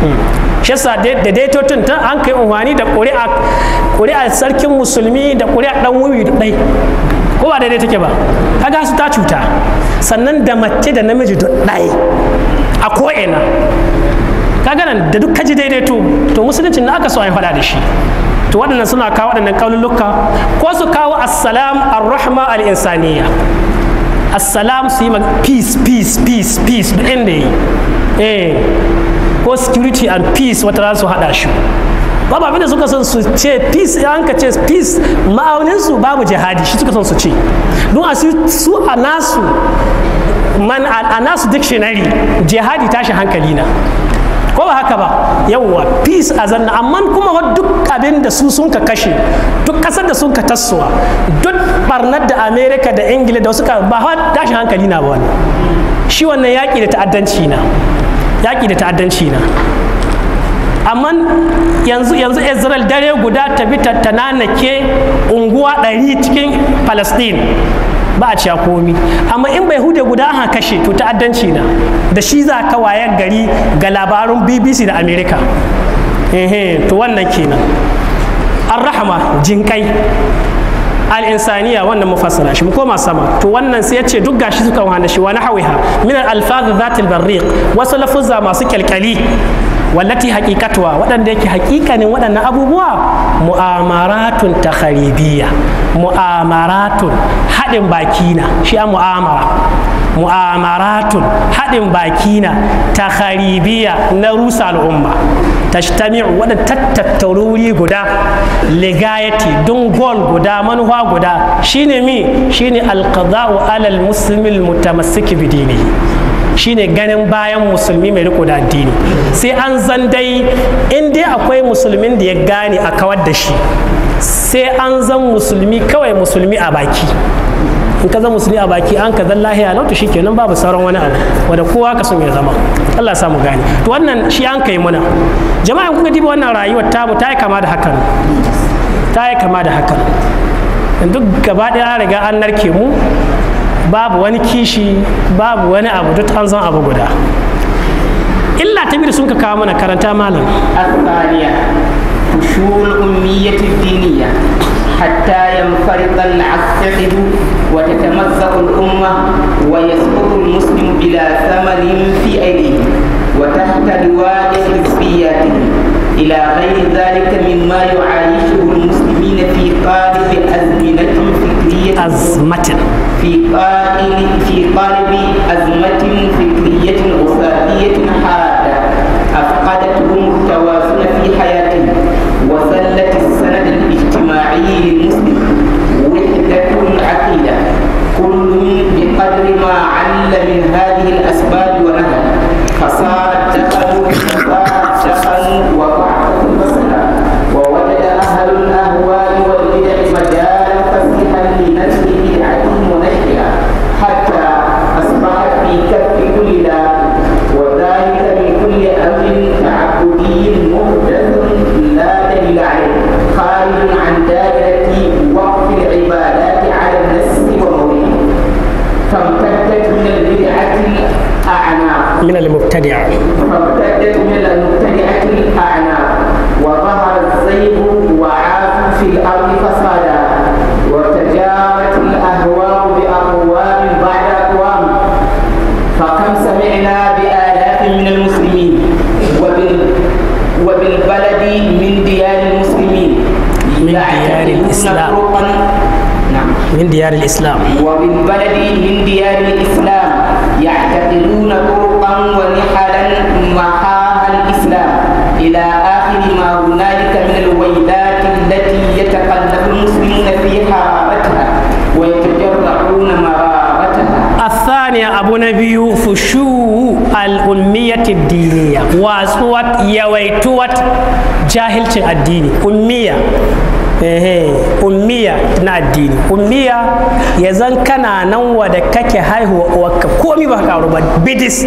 shi yasa da daitotun ta an kai unhwani da ƙuri'a ƙuri'a sarkin musulmi da ƙuri'a ɗan wuyi da ɗai ko ba daidai take ba kaga su ta cuta sannan da mace da namiji da ɗai a ko'ina kaga nan da duk kaji daidaito to musulunci na aka so a yi faɗa da shi to waɗannan suna kawo waɗannan ƙaululuka ko su kawo assalam ar-rahma al-insaniya assalam su yi ma peace peace peace peace duk inda yi eh ko security and peace wata za su haɗa shi babu abinda suka son su ce peace an ka ce peace ma'aunin su babu jihadi shi suka son su ce don a su a nasu man a nasu dictionary jihadi tashi hankali na ko ba haka ba yawwa peace a zanna amma kuma duk abin da su sun ka kashe duk kasar da sun ka tassowa duk barnar da america da ingila da suka ba tashi hankali na ba wani shi wannan yaƙi da ta'addanci na yaƙi da ta'addanci na amma yanzu yanzu israel dare guda ta bi ta nanake unguwa ɗari cikin palestine ba a ciya komi amma in bai hude guda an kashe to ta'addanci na da shi za ka wayar gari ga labarun bbc da america ehe to wannan kenan arrahama jinkai al'insaniya wannan mufassara shi mu koma sama to wannan sai ya ce duk gashi suka wahana shi wani hawiha min al-alfaz zatil barriq wasu lafuzza masu kyalkyali wallati haqiqatuwa waɗanda yake haƙiƙanin waɗannan abubuwa mu'amaratun takharibiyya mu'amaratun haɗin baki na shi a mu'amara mu'amaratun haɗin baki na takharibiyya na rusa al'umma tashtami'u wadda tattattaru wuri guda ligayati don gol guda manufa guda shine mi shine alqada'u alal muslimil mutamassiki bidini shine ganin bayan musulmi mai riko da addini sai an zan dai in dai akwai musulmin da ya gane a kawar da shi sai an zan musulmi kawai musulmi a baki in ka zama musulmi a baki an ka zan lahiya lauta shi kenan babu sauran wani abu wanda kowa ka son ya zama Allah ya samu gane to wannan shi an kai muna jama'a kuka diba wannan rayuwar tamu ta yi kama da hakan ta yi kama da hakan duk gaba ɗaya an riga an narke mu babu wani kishi babu wani abu duk an zan abu guda illa ta biyu sun ka kawo mana karanta malam الثانية فشو الأمية الدينية حتى ينفرط العقد وتتمزق الأمة ويسقط المسلم بلا ثمن في أيديه وتحت لواء حزبياته إلى غير ذلك مما يعايشه المسلمين في قالب أزمنة فكرية azmatin في قائل في قالب أزمة فكرية أساسية حادة أفقدتهم التوازن في حياتهم وسلت السند الاجتماعي للمسلم وحدة العقيدة كل بقدر ما عل من هذه الأسباب ونهى فصار الدخل فصار الدخل وضعف المسألة ووجد أهل الأهواء والبدع مجالا فسيحا لنشر بدعتهم ونشرها حتى أصبحت في كف كل لا وذلك من كل أمر تعبدي محدث لا دليل عليه خارج عن دائرة وقف العبادات على النص وموضعه فامتدت من البدعة الأعناق min al-mubtadi' فامتدت من المبتدعة الأعناق وظهر الزيغ وعاث في الأرض فسادا وتجارت الأهواء بأقوام بعد أقوام فكم سمعنا بآلاف من المسلمين وبال وبالبلد من ديار المسلمين من ديار يعتقدون الإسلام. طرقاً نعم min diyar al-islam وبالبلد من ديار الإسلام يعتقدون طرقا ونحلا محاها الإسلام إلى آخر ما هنالك من الويلات التي يتقلب المسلمون في حرارتها ويتجرعون مرارتها الثانية أبو نبي فشو الأمية الدينية واسوات يويتوات جاهل الديني أمية ehe ummiya na addini ummiya ya zan kana nan wada kake haihuwa wakka komi ba karu ba bidis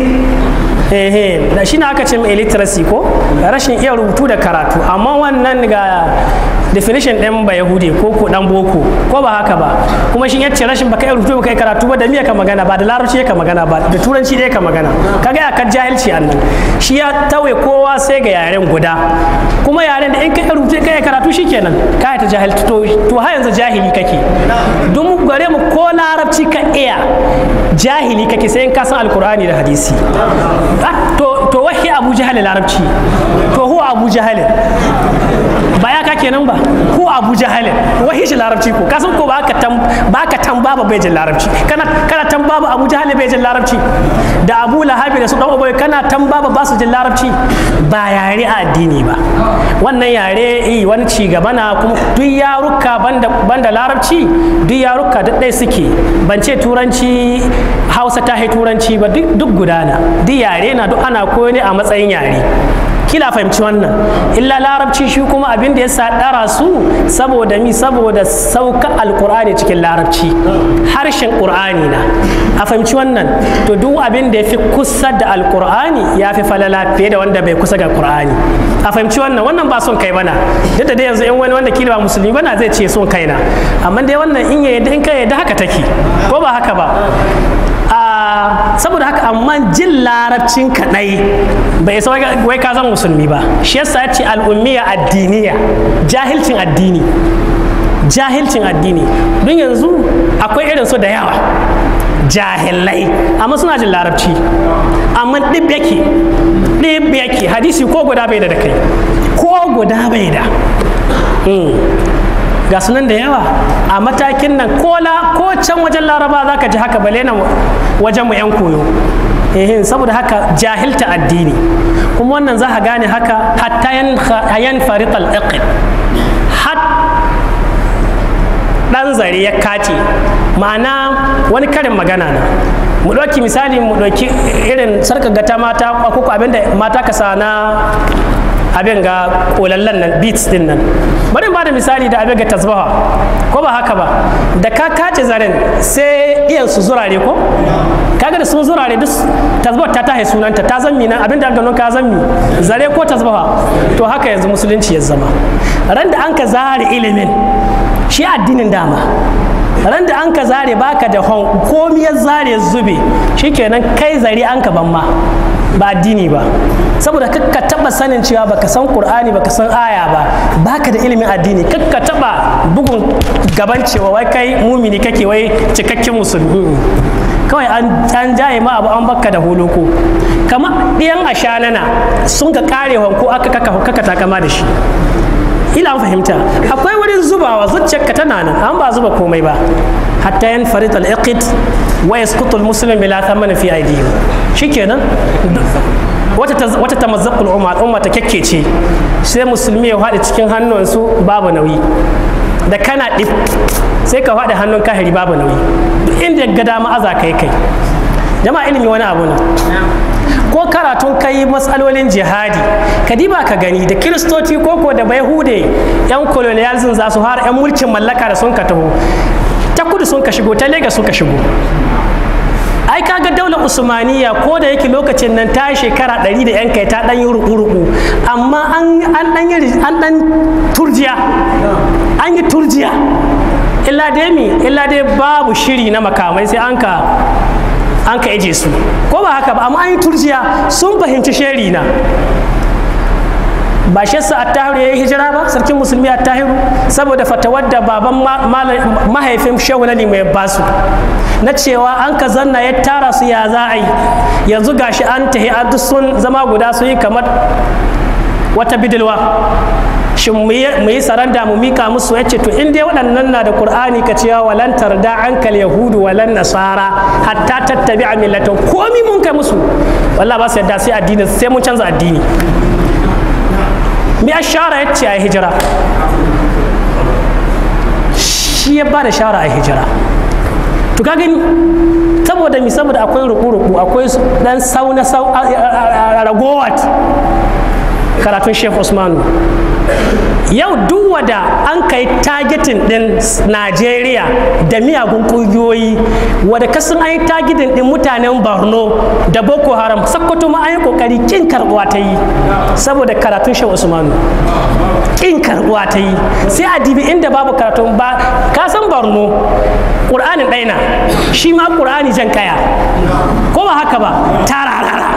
ehe da shi aka ce mai illiteracy ko rashin iya rubutu da karatu amma wannan ga definition ɗin ba yahudi ko ko dan boko ko ba haka ba kuma shi yace rashin baka yi rubutu baka yi karatu ba da miya ka magana ba da larabci ka magana ba da turanci ɗaya ka magana kaga ya kan jahilci annan shi ya tawe kowa sai ga yaren guda kuma yaren da in ka yi rubutu ka yi karatu shikenan ka ta jahilci to to har yanzu jahili kake don mu gare mu ko larabci ka iya jahili kake sai in ka san alkur'ani da hadisi to to wahi abu jahal larabci to huwa abu jahal ba ya ka kenan ba ko abu jahal wahi shi larabci ko kasan ko ba ka tam ba ka tamba ba bai jin larabci kana kana tamba ba abu jahal bai jin larabci da abu lahabi da su dan ubai kana tamba ba ba su jin larabci ba yare a addini ba wannan yare eh wani ci gaba na kuma duk yaruka banda banda larabci duk yaruka duk ɗaya suke ban ce turanci hausa ta turanci ba duk gudana duk yare na duk ana koyo ne a matsayin yare kila fahimci wannan illa larabci shi kuma abin da ya sa ɗara su saboda mi saboda sauka alkur'ani cikin larabci harshen ƙur'ani na a fahimci wannan to duk abin da ya fi kusa da alkur'ani ya fi falala fiye da wanda bai kusa ga ƙur'ani a fahimci wannan wannan ba son kai bana duk da dai yanzu in wani wanda kila ba musulmi bana zai ce son kaina amma dai wannan in ya yadda in ka yadda haka take ko ba haka ba saboda haka amma jin larabcin kaɗai bai isa wai ka zama musulmi ba shi yasa ya ce al'ummiya addiniya jahilcin addini jahilcin addini don yanzu akwai irin su da yawa jahilai amma suna jin larabci amma ɗib yake ɗib yake hadisi ko guda bai da kai ko guda bai da ga sunan da yawa a matakin nan kola ko can wajen laraba za ka ji haka bale na wajen mu 'yan koyo ehin saboda haka jahilta addini kuma wannan za ka gane haka hatta yan farital iqid hat dan zare ya kace ma'ana wani karin magana na mu ɗauki misali mu ɗauki irin sarkar gata mata ko abinda mata ka sa na abin ga kolallan nan beats din nan bari ba da misali da abin ga tasbaha ko ba haka ba da ka kace zaren sai iyan su zurare ko kaga da sun zurare duk tasbaha ta tahe sunanta ta zammi nan abin da aka ka zammi zare ko tasbaha to haka yanzu musulunci ya zama ran da an ka zare ilimin shi addinin dama ran da an ka zare baka da hon komi ya zare zube shikenan kai zare an ka ban ma ba addini ba saboda kakka taba sanin cewa baka san qur'ani baka san aya ba baka da ilimin addini kakka taba bugun gaban cewa wai kai mumini kake wai cikakken musulmi kawai an jaye ma abu an baka da holoko kamar ɗiyan ashanana sun ka kare ko aka kaka takama da shi ila an fahimta akwai wurin zubawa zuciyarka tana nan an ba zuba komai ba hatta yan farid al-iqid wa yasqutu al-muslim bila thamana fi aydihim shikenan wata tamazzaqul umma al'umma ta kekkece sai musulmi ya haɗe cikin hannunsu babu nauyi da kana ɗif sai ka haɗe hannun kahiri babu nauyi duk inda ga dama aza kai kai jama'a ilimi wani abu na ko karatun kai matsalolin jihadi ka diba ka gani da kiristoci koko da bayahude yan colonialism za su har yan mulkin mallaka da sun ka taho ta kudu sun ka shigo ta lega sun ka shigo ai kaga daular usmaniya ko da yake lokacin nan ta shekara ɗari da yan kai ta ɗan yi ruku-ruku amma an ɗan yi an ɗan turjiya an yi turjiya illa dai mi illa dai babu shiri na makamai sai an ka an ka eje su ko ba haka ba amma an yi turjiya sun fahimci sheri na ba shi sa attahiru ya yi hijira ba sarkin musulmi attahiru saboda fatawar da baban mahaifin shehu na mai basu na cewa an ka zanna ya tara su ya za a yi yanzu gashi an tahi a duk sun zama guda sun yi kamar wata bidilwa shin mu yi saranda mu mika musu ya ce to in dai waɗannan na da qur'ani ka cewa walan tarda ankal yahudu walan nasara hatta tattabi a millatan komi mun kai musu wallah ba su yadda sai addini sai mun canza addini mi ashara ya ce a hijira shi ya ba da shara a hijira to ka gani saboda mi saboda akwai ruku-ruku akwai dan sau na sau ragowat karatun sheikh usmanu yau duk wada an kai targeting din najeriya da miyagun kungiyoyi wadda kasan an yi targeting din mutanen borno da boko haram sakkwato ma an yi kokari kin karbuwa ta yi saboda karatun shehu usmanu kin karbuwa ta yi sai a dibi inda babu karatun ba ka san borno ƙur'anin ɗaina shi ma ƙur'ani jan kaya ko ba haka ba tararara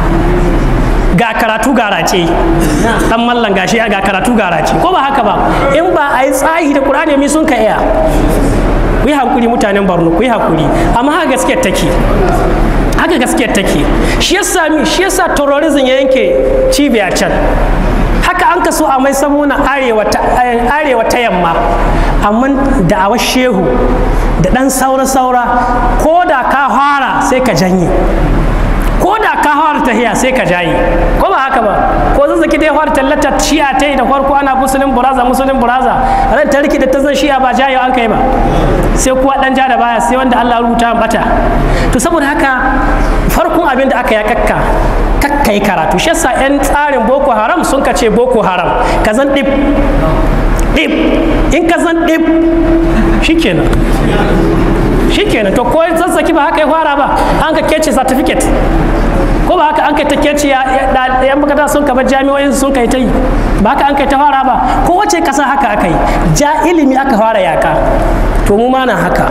ga karatu garace dan mallan gashi ga karatu garace ko ba haka ba in ba a yi tsahi da qur'ani mi sun ka iya ku yi hankuri mutanen barno ku yi hakuri amma haka gaskiyar take haka gaskiyar take shi yasa mi shi yasa terrorism ya yanke cibiya can haka an kaso a mai samuna arewa ta arewa ta yamma amma da awa shehu da dan saura-saura ko da ka fara sai ka janye ko da ka fara tahiya sai ka jayi ko ba haka ba ko zazzaki dai fara tallata shi'a ta yi da farko ana musulun buraza musulun buraza ran ta riki da ta zan shi'a ba jayo an kai ba sai kuwa dan ja da baya sai wanda Allah rubuta bata to saboda haka farkon abin da aka ya kakka kakka yi karatu shi yasa yan tsarin boko haram sun ka ce boko haram ka zan dip dip in ka zan dip shikenan shikenan to ko zazzaki ba haka ya fara ba an ka kece certificate ko ba haka an kai ta kece yan makaranta sun kaba jami'o'in sun kai ta yi ba haka an kai ta fara ba ko wace kasa haka aka yi ja ilimi aka fara yaka to mu ma na haka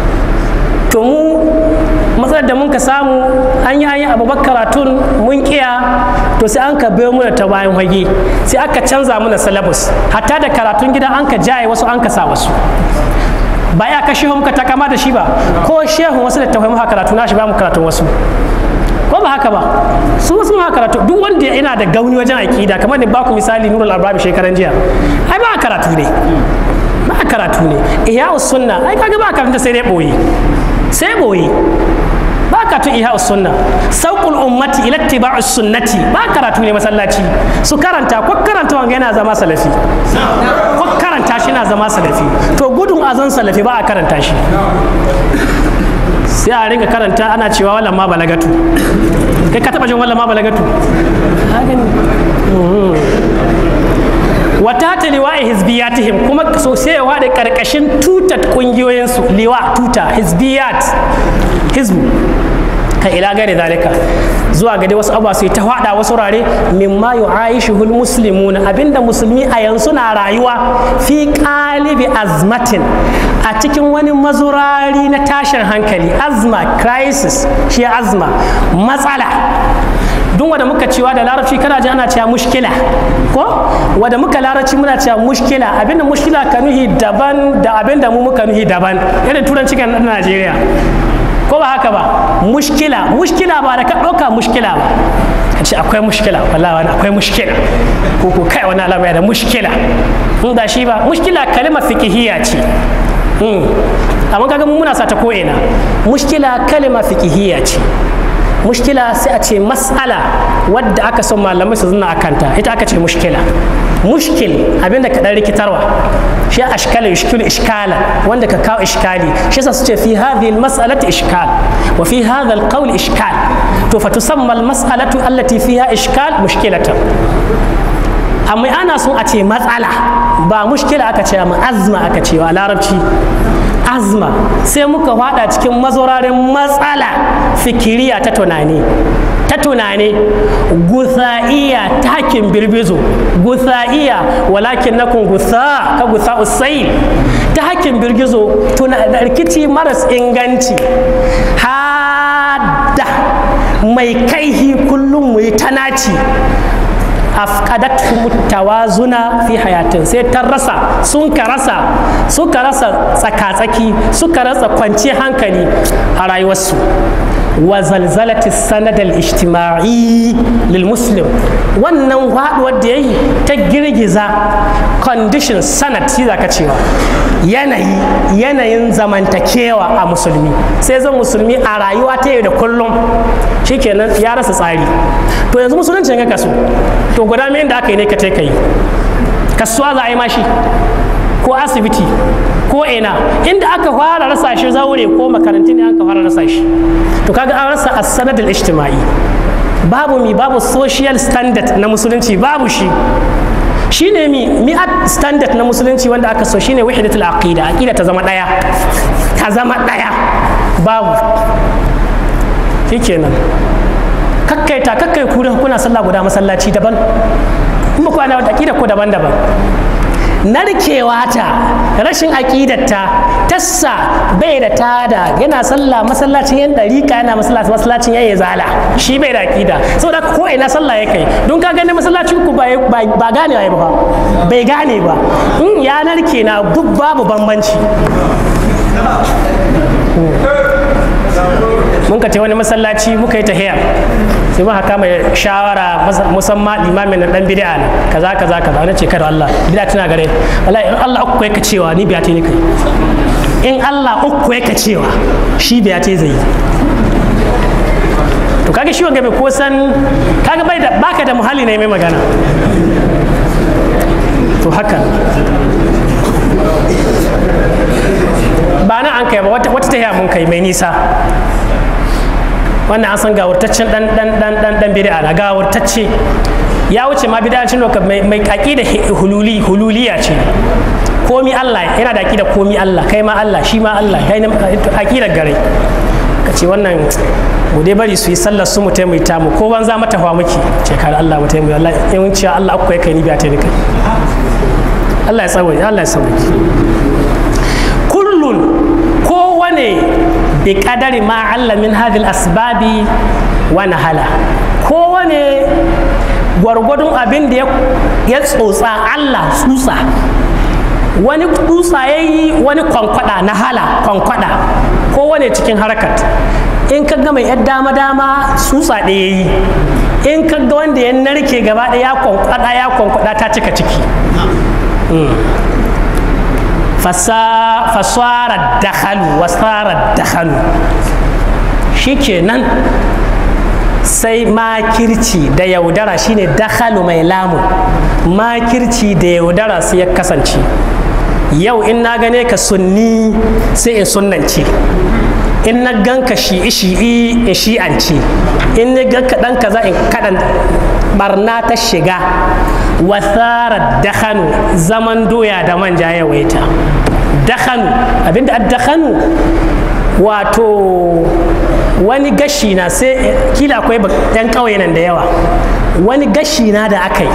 to mu matsalar da mun ka samu an yi an yi abubakar karatun mun kiya to sai an ka biyo muna ta bayan hage sai aka canza mana syllabus hatta da karatun gida an ka jaye wasu an ka sa wasu ba ya ka shehu muka takama da shi ba ko shehu wasu da tawai muka karatu na shi ba mu karatun wasu ko ba haka ba su wasu muka karatu duk wanda yana da gauni wajen aƙida kamar da baku misali nurul albabi shekaran jiya ai ba karatu ne ba karatu ne ihya sunna ai kaga ba karanta sai dai boye sai boye ba karatu ihya sunna sauqul ummati ila ittiba'us sunnati ba karatu ne masallaci su karanta ko karanta wanga yana zama salafi ko karanta shi na zama salafi to gudun azan salafi ba a karanta shi sai a ringa karanta ana cewa wallan ma balagatu kai ka taba jin wallan ma balagatu wata ta liwa'i hizbiyatihim kuma sosai ya da karkashin tutat kungiyoyinsu liwa tuta hizbiyat hizbu ka ila gare zalika zuwa ga dai wasu abuwa sai ta hada wasu rare mimma yu'aishuhul muslimuna abinda musulmi a yanzu na rayuwa fi qalibi azmatin a cikin wani mazurari na tashin hankali azma crisis shi azma matsala duk wanda muka cewa da larabci kana ji ana cewa mushkila ko wanda muka larabci muna cewa mushkila abinda mushkila ka nuhi daban da abinda mu muka nuhi daban irin turanci kan Najeriya ko ba haka ba mushkila mushkila ba da ka ɗauka mushkila ba ka ce akwai mushkila wallahi wani akwai mushkila ko ko kai wani alama da mushkila in da shi ba mushkila kalmar fiqhiyya ce amma kaga mu muna sata ko ina mushkila kalma fiqhiyya ce mushkila sai a ce mas'ala wadda aka son malamai su zuna akanta ita aka ce mushkila mushkil abinda ka dan rikitarwa shi ashkala yushkilu ishkala wanda ka kawo ishkali shi yasa su ce fi hadhihi almas'alati ishkal wa fi hadha alqawl ishkal to fa tusamma almas'alatu allati fiha ishkal mushkilatan amma ana son a ce matsala ba mushkila aka ce amma azma aka ce wa larabci azma sai muka fada cikin mazorarin matsala fikiriya ta tunani ta tunani gutha'iya takin birbizo gutha'iya walakin nakun gutha ka gutha usail ta hakin birgizo rikici maras inganci hada mai kaihi kullum mu yi tanaci afqadathum tawazuna fi hayatin sai ta rasa sun ka rasa suka rasa tsakatsaki suka rasa kwanciyar hankali a rayuwarsu wa zalzalati sanad al-ijtima'i lil muslim wannan haduwar da yayi ta girgiza condition sanad shi zaka cewa yanayi yanayin zamantakewa a musulmi sai zan musulmi a rayuwa ta yau da kullum shikenan ya rasa tsari to yanzu musulunci ga kaso to guda me da aka yi ne ka kai kasuwa za a yi mashi ko asibiti ko ina inda aka fara rasa shi zaure ko makarantu ne aka fara rasa shi to kaga an rasa as-sanad al-ijtimai babu mi babu social standard na musulunci babu shi shine mi mi standard na musulunci wanda aka so shine wahidatul aqida aqida ta zama daya ta zama daya babu shikenan kakkaita kakkai ku kuna sallah guda masallaci daban in ba ku ana wata aqida ko daban-daban narkewa ta rashin aƙidarta tassa bai da tada yana sallah masallacin yan ɗariƙa yana masallacin yayi zala shi bai da aƙida saboda ko ina sallah ya kai don ka gani masallacin ku ba gane ba bai gane ba in ya narke na duk babu bambanci mun ka ce wani masallaci muka yi tahiya sai muka kama shawara musamman limamin na dan bid'a ne kaza kaza kaza wani ce kada Allah bid'a tana gare wallahi in Allah uku yake cewa ni biya ta ni kai in Allah uku yake cewa shi biya ta zai to kaga shi wanga bai ko san kaga bai da baka da muhalli ne mai magana to haka ba na an kai ba wata tahiya mun kai mai nisa wannan an san gawurtaccen dan dan dan dan dan bid'a na gawurtacce ya wuce ma bid'ancin loka mai mai aqida hululi hululiya ce komi Allah yana da aqida komi Allah kai ma Allah shi ma Allah kai aqida gare ka ce wannan mu dai bari su yi sallar su mu taimaita mu ko ban za mata hawa muke ce kar Allah mu taimaita Allah in cewa Allah akwai kai ni biya ta ni kai Allah ya tsawaye Allah ya tsawaye kullun kowane bi kadari ma Allah min hadil asbabi wa nahala kowane gwargwadon abin da ya tsotsa Allah tsutsa wani tsutsa ya yi wani kwankwada na hala kwankwada kowane cikin harkat in ka ga mai yan dama dama tsutsa ɗaya yi in ka ga wanda ya narke gaba ɗaya ya kwankwada ya kwankwada ta cika ciki fasara dakhalu wasara dakhalu shikenan sai makirci da yaudara shine dakhalu mai lamu makirci da yaudara sai ya kasance yau in na gane ka sunni sai in sunnance in na ganka shi'i shi'i in shi'ance in na ganka dan kaza in kadan barna ta shiga wasara dakhanu zaman doya da manja ya waita dakhanu abinda dakhanu wato wani gashi na sai kila akwai yan ƙauye nan da yawa wani gashi na da aka yi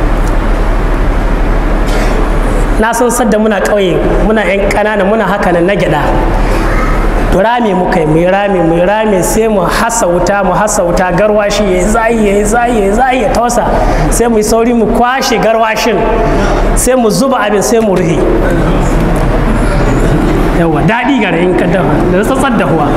na san sadda muna ƙauye muna yan ƙanana muna haka nan na gyaɗa rame muka yi mai rame mai rame sai mu hasa wuta mu hasa wuta garwashi ya zayi ya zayi ya zayi ya tausa sai mu yi sauri mu kwashe garwashin sai mu zuba abin sai mu rufe yawa daɗi gare in ka dafa da tsatsar da huwa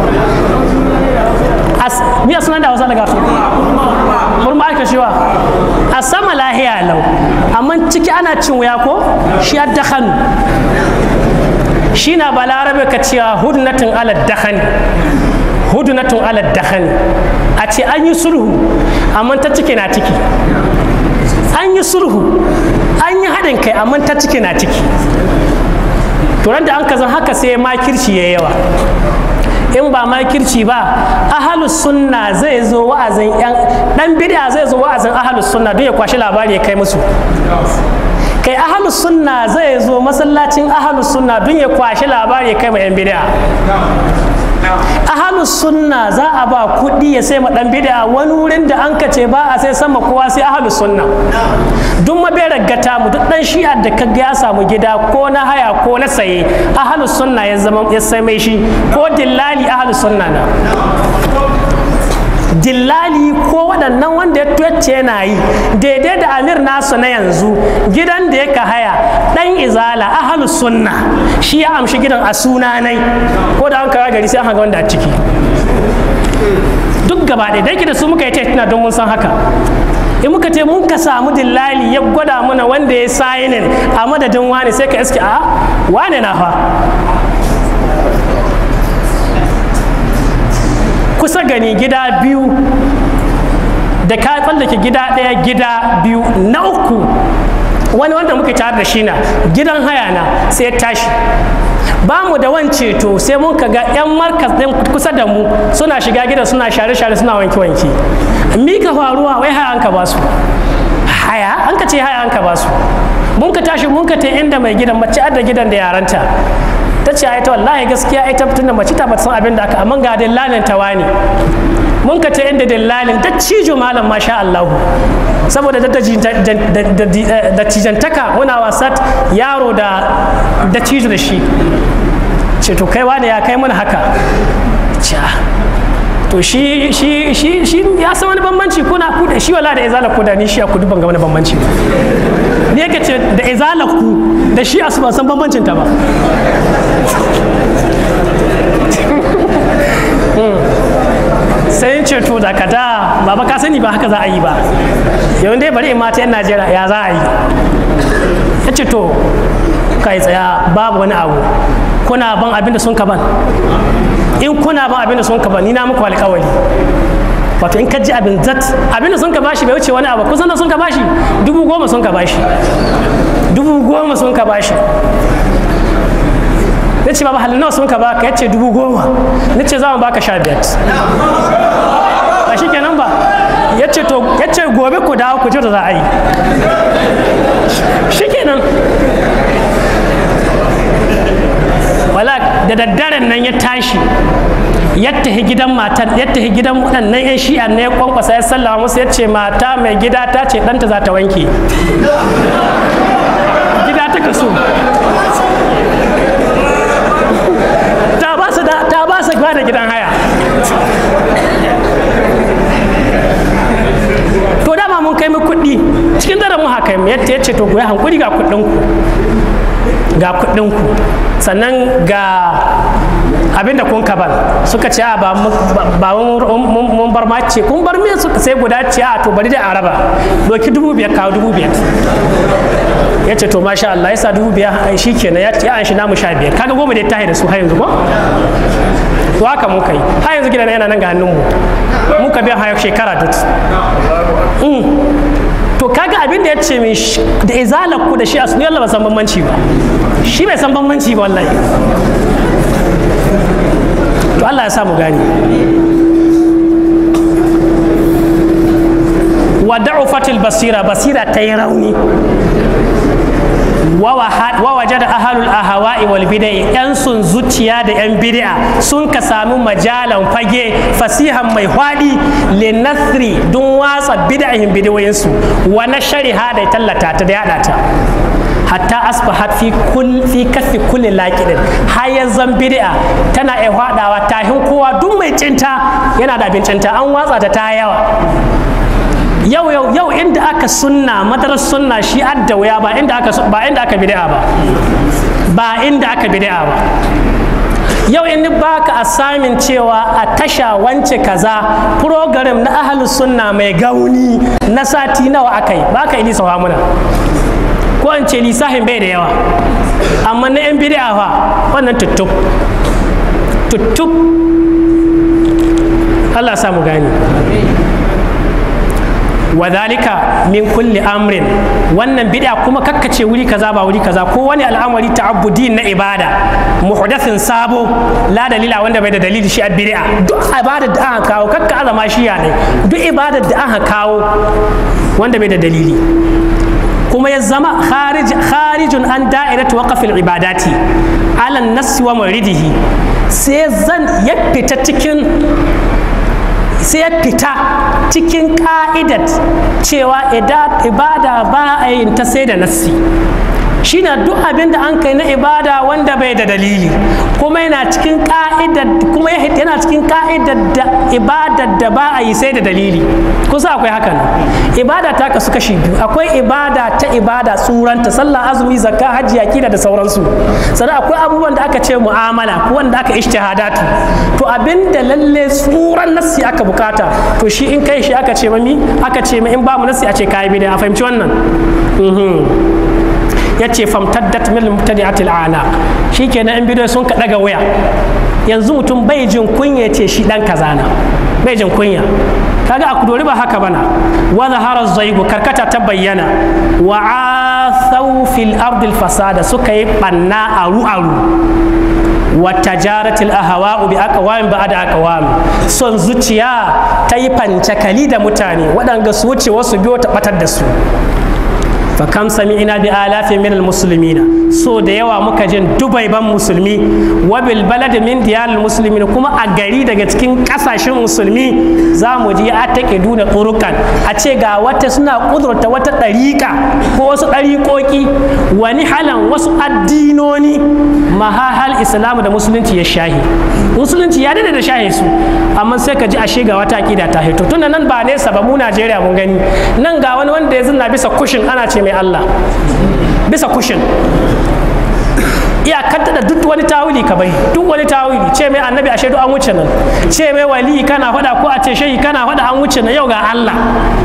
biya suna da wasa daga murma aka shiwa a sama lahiya lau amma ciki ana cin wuya ko shi ya dakhanu shi na balarabe ka cewa hudnatin ala dakhani hudnatin ala dakhani a ce an yi sulhu amma ta ciki na ciki an yi sulhu an yi haɗin kai amma ta ciki na ciki turan da an kazan haka sai makirci ya yawa in ba makirci ba ahalus sunna zai zo wa'azin yan dan bid'a zai zo wa'azin ahalus sunna don ya kwashi labari ya kai musu kai ahalus sunna zai zo masallacin ahalus sunna don ya kwashi labari ya kai ma yan bid'a ahalus sunna za a ba kuɗi ya sai ma dan bid'a wani wurin da an kace ba a sai sama kowa sai ahalus sunna duk maberar gata mu duk dan shi'a da kaga ya samu gida ko na haya ko na saye ahalus sunna ya zama ya sai mai shi ko dillali ahalus sunna na dillali ko waɗannan wanda ya tuwacce yana yi daidai da amir nasu na yanzu gidan da ya haya ɗan izala ahalus sunna shi ya amshi gidan a sunanai ko da an kawo gari sai an hanga wanda a ciki duk gaba ɗaya dai da su muka yi tuna don mun san haka in muka ce mun ka samu dillali ya gwada mana wanda ya sayinin a madadin wani sai ka iske a wane na fa kusa gani gida biyu da ka tsallake gida ɗaya gida biyu na uku wani wanda muka tare da shi na gidan haya na sai ya tashi ba mu da wance to sai mun ka ga 'yan markas ɗin kusa da mu suna shiga gidan suna share-share suna wanke-wanke mika faruwa wai haya an ka ba su haya an ka ce haya an ka ba su mun ka tashi mun ka ta inda mai gidan mace adda gidan da yaranta ta ce ai ta wallahi gaskiya ai ta tunda mace ta bata san abin da aka amma ga dillalin ta wani mun ka ta inda dillalin da cijo malam masha Allah saboda da cijantaka muna wasa yaro da da cijo da shi ce to kai wani ya kai mana haka to shi shi shi shi ya san wani bambanci kuna ku da shi wala da izala ku da ni shi ku duban ga wani bambanci ni yake ce da izala ku da shi asu ban san bambancin ta ba sai ce to da kada baba ka sani ba haka za a yi ba yau dai bari in mata yan najeriya ya za a yi ya ce to kai tsaya babu wani abu kuna ban abin da sun ka ban in kuna ban abin da sun ka ban ni na muku alƙawari wato in ka ji abin zat abin da sun ka bashi bai wuce wani abu kusan da sun ka bashi dubu goma sun ka bashi dubu goma sun ka bashi na ce baba halin nawa sun ka baka yace dubu goma na ce za mu baka sha biyar a shi kenan ba yace to yace gobe ku dawo ku ji da za a yi shi kenan wala da daddaren nan ya tashi ya tafi gidan matan ya tafi gidan waɗannan 'yan shi'a ne ya kwankwasa ya sallama musu ya ce mata mai gida ta ce ɗanta za ta wanke gida ta kaso ta ba su da ta ba su da gidan haya to dama mun kai mu kuɗi cikin daren mu haka yadda ya ce to ku yi hankuri ga kuɗin ku ga kuɗin ku sannan ga abin da kun ka ban suka ce a ba mun bar ma ce kun bar me suka sai guda ce a to bari da araba doki dubu biyar kawo dubu biyar ya ce to masha Allah ya sa dubu biyar ai shi kenan ya ce an shi namu sha biyar kaga goma da ya tahi da su har yanzu ko to haka mun kai har yanzu gidan yana nan ga hannun mu muka biya har shekara duk to kaga abin da ya ce min da izalar ku da shi a sunan ba san bambanci ba shi bai san bambanci ba wallahi to Allah ya sa mu gani wa da'ufatil basira basira ta yi rauni wa waje da ahalul ahawa'i wal bidai yan sun zuciya da yan bid'a sun ka sami majalan fage fasihan mai hwadi linasri don watsa bid'ahin bidiyoyinsu wa na shariha da tallata ta da yada ta hatta asbahat fi kul fi kafi kulli laqidin har yanzan bid'a tana ai hwadawa tahin kowa duk mai cinta yana da abincinta an watsa ta ta yawa yau yau yau inda aka sunna madarar sunna shi adda wuya ba inda aka ba inda aka bid'a ba ba inda aka bid'a ba yau in baka asamin cewa a tasha wance kaza program na ahlus sunna mai gauni na sati nawa akai baka yi sawa muna ko in ce lisahin bai da yawa amma na yan bid'a fa wannan tuttuk tuttuk Allah samu gani wadhalika min kulli amrin wannan bid'a kuma kakkace wuri kaza ba wuri kaza ko wani al'amari ta'abbudi na ibada muhdathin sabo la dalila wanda bai da dalili shi a bid'a duk ibada da aka kawo kakka azama shi ya ne duk ibada da aka kawo wanda bai da dalili kuma ya zama kharijun an da'iratu waqafil ibadati ala nassi wa muridihi sai zan ya fita cikin sai ya fita cikin ka'idat cewa ibada ba a yin ta sai da nassi shine duk abin da an kai na ibada wanda bai da dalili kuma yana cikin ka'idar kuma yana cikin ka'idar da ibadar da ba a yi sai da dalili kusa akwai hakan ibada ta kasu kashi biyu akwai ibada ta ibada tsuranta sallah azumi zakka hajji akida da sauransu sannan akwai abubuwan da aka ce mu'amala ko wanda aka ijtihadatu to abin da lalle tsuran nassi aka bukata to shi in kai shi aka ce mami aka ce ma in ba mu nassi a ce kai bid'a a fahimci wannan ya ce famtaddat min mubtadi'atil ana shikenan in bidiyo sun ka daga waya yanzu mutum bai jin kunya ce shi dan kaza na bai jin kunya kaga a kudori ba haka bana wa zahara zaigu karkata ta bayyana wa asaw fil ardi fasada suka yi banna aru aru wa tajaratil ahawa'u bi aqwam ba'da aqwam son zuciya ta yi fancakali da mutane waɗanda su wuce wasu biyo ta batar da su fa kam sami'ina bi alafin min almuslimina so da yawa muka jin dubai ban musulmi wa bil balad min diyal muslimin kuma a gari daga cikin kasashen musulmi za mu ji a take duna turukan a ce ga wata suna kudurta wata ɗariƙa ko wasu ɗariƙoƙi wani halan wasu addinoni mahahal islamu da musulunci ya shahi musulunci ya dade da shahi su amma sai ka ji ashe ga wata akida ta hito tunda nan ba nesa ba mu Najeriya mun gani nan ga wani wanda ya zina bisa kushin ana ce mai Allah bisa kushin iyakar da duk wani tawili ka bai duk wani tawili ce mai annabi ashe duk an wuce nan ce mai wali kana faɗa ko a ce shehi kana faɗa an wuce nan yau ga Allah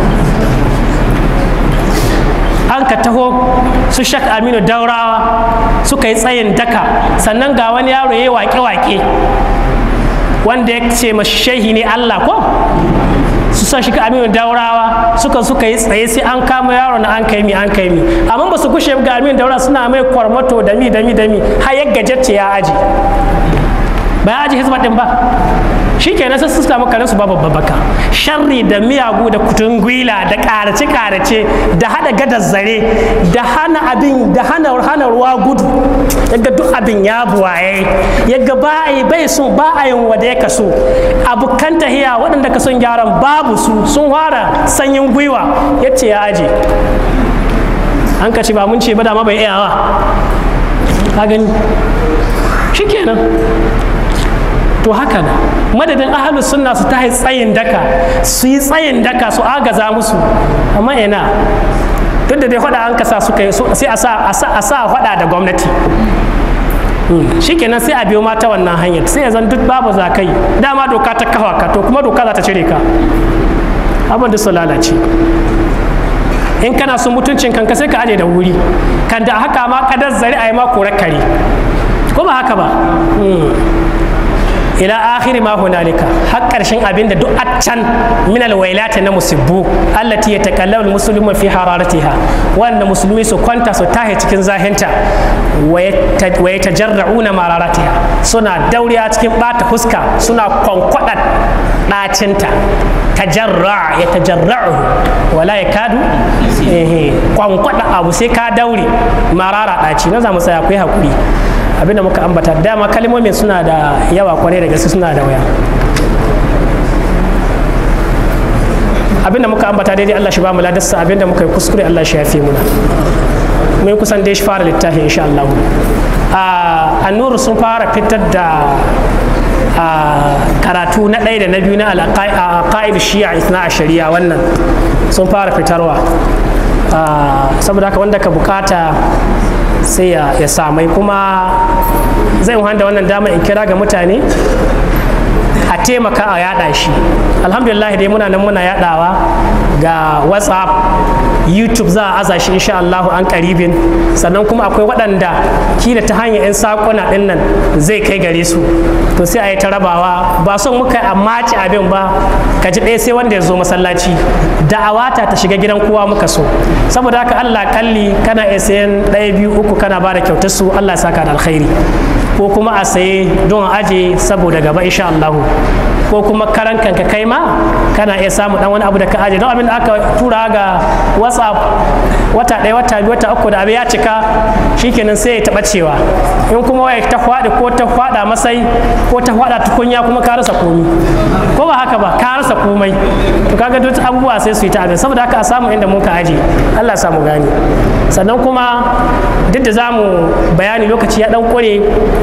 an ka taho su shak aminu daurawa suka yi tsayin daka sannan ga wani yaro ya yi wake-wake wanda ya ce ma shehi ne Allah ko su sa shi aminu daurawa suka suka yi tsaye sai an kama yaro na an kai mi an kai mi amma ba su kushe ga aminu daurawa suna mai kwarmato da mi da mi da mi har ya gajacce ya aji ba ya aji hizba din ba shi ke sai su samu karensu ba babba baka sharri da miyagu da kutun gwila da karace karace da hada gadar zare da hana abin da hana hana ruwa gudu yaga duk abin ya buwaye yaga ba a yi bai sun ba a yin wada ya kaso abokan tahiya waɗanda ka son gyaran babu su sun fara sanyin gwiwa ya ce ya aje an ka ce ba mun ce ba da ma bai iyawa ka gani shikenan to haka na madadin ahalus sunna su ta tsayin daka su yi tsayin daka su agaza musu amma ina duk da dai hada an kasa suka yi sai a sa hada da gwamnati shikenan sai a biyo mata wannan hanyar sai ya zan duk babu za kai dama doka ta kafa ka to kuma doka za ta cire ka abin da su lalace in kana son mutuncin kanka sai ka aje da wuri kan da haka ma kadar zari a yi ma korar kare ko ba haka ba ila akhiri ma hunalika har karshen abin da duk a can min alwailati na musibbu allati yatakallamu almuslimu fi hararatiha wanda musulmi su kwanta su tahe cikin zahinta wa yatajarrauna mararatiha suna dauriya cikin bata fuska suna kwankwada dacinta tajarra ya tajarra'u wala ya kadu kwankwada abu sai ka daure marara daci na za mu tsaya ku yi hakuri abinda muka ambata dama kalmomin suna da yawa kwarai da gaske suna da waya abinda muka ambata daidai Allah shi ba mu ladarsa abinda muka yi kuskure Allah shi ya fi muna mun kusan dai shi fara littafi insha Allah a annuru sun fara fitar da karatu na ɗaya da na biyu na alƙa'id shi'a isna a shari'a wannan sun fara fitarwa saboda haka wanda ka bukata sai ya samai kuma zai wanda wannan dama in kira ga mutane a taimaka a yada shi alhamdulillah dai muna nan muna yadawa ga whatsapp youtube za a aza shi insha Allah an karibin sannan kuma akwai waɗanda kila ta hanyar 'yan sakuna ɗin nan zai kai gare su to sai a yi ta rabawa ba son muka a maci abin ba ka ji ɗaya sai wanda ya zo masallaci da'awata ta shiga gidan kowa muka so saboda haka Allah kalli kana iya sayan ɗaya biyu uku kana ba da kyautar su Allah ya saka da alkhairi ko kuma a saye don aje saboda gaba insha Allah ko kuma karan kanka kai ma kana iya samu dan wani abu da ka aje don abin da aka tura ga whatsapp wata ɗaya wata biyu wata uku da abin ya cika shikenan sai ya taɓa cewa in kuma waya ta faɗi ko ta faɗa masai ko ta faɗa tukunya kuma ka rasa komi ko ba haka ba ka rasa komai to kaga duk abubuwa sai su yi ta abin saboda haka a samu inda mun ka aje Allah ya samu gani sannan kuma duk da zamu bayani lokaci ya dan kure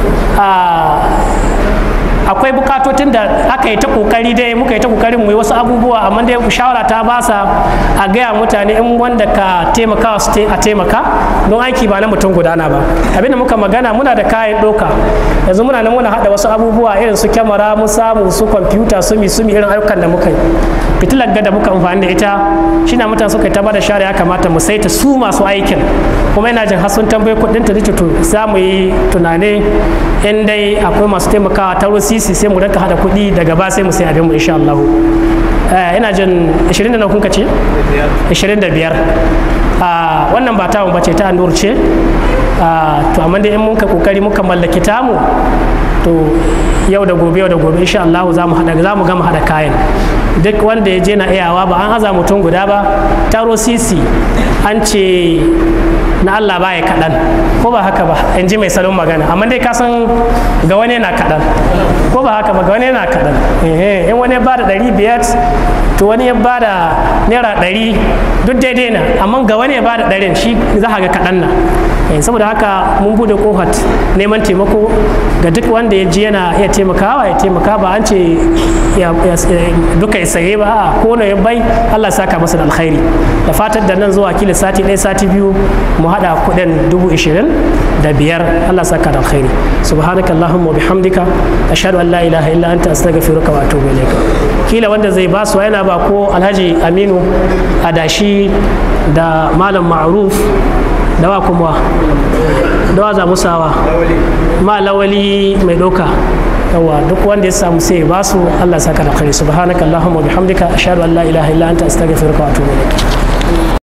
akwai bukatotin da aka yi ta kokari dai muka yi ta kokarin mu yi wasu abubuwa amma dai shawara ta basa a gaya mutane in wanda ka taimaka su a taimaka don aiki ba na mutum gudana ba abinda muka magana muna da kayan doka yanzu muna nan muna hada wasu abubuwa irin su kyamara mu samu su kwamfuta su mi su mi irin ayyukan da muka yi fitilar gada muka amfani da ita shi na mutane suka yi ta bada share ya kamata mu saita su masu aikin kuma ina jin hasun tambayi kudin ta to za mu yi tunane in dai akwai masu taimakawa ta sisi sai mu rinka hada kuɗi daga ba sai mu sai abin mu insha Allah ina jin 20 da na kun ce 25 wannan ba tamu bace ta annur ce to amma dai in mun ka kokari muka mallaki tamu to yau da gobe yau da gobe insha Allah za mu hada za mu gama hada kayan duk wanda ya je na iyawa ba an aza mutum guda ba taro sisi an ce na Allah baya kaɗan ko ba haka ba in ji mai salon magana amma dai ka san ga wani yana kaɗan ko ba haka ba ga wani yana kaɗan in wani ya bada ɗari biyar to wani ya bada naira ɗari duk daidai na amma ga wani ya bada ɗarin shi za ga kaɗan na saboda haka mun bude kofar neman taimako ga duk wanda ya ji yana iya taimakawa ya taimaka ba an ce duka ya saye ba a ko ya bai Allah saka masa da alkhairi da fatar da nan zuwa kila sati ɗaya sati biyu mu haɗa kuɗin dubu ishirin da biyar Allah saka da alkhairi subhanaka allahumma wa bihamdika ashhadu an la ilaha illa anta astaghfiruka wa atubu ilayka kila wanda zai ba su yana ba ko alhaji aminu adashi da malam ma'ruf dawa kuma dawa za musawa ma lawali mai doka yawa duk wanda ya samu sai ba su Allah saka da khairi subhanaka allahumma bihamdika ashhadu an la ilaha illa anta astaghfiruka wa atubu ilaik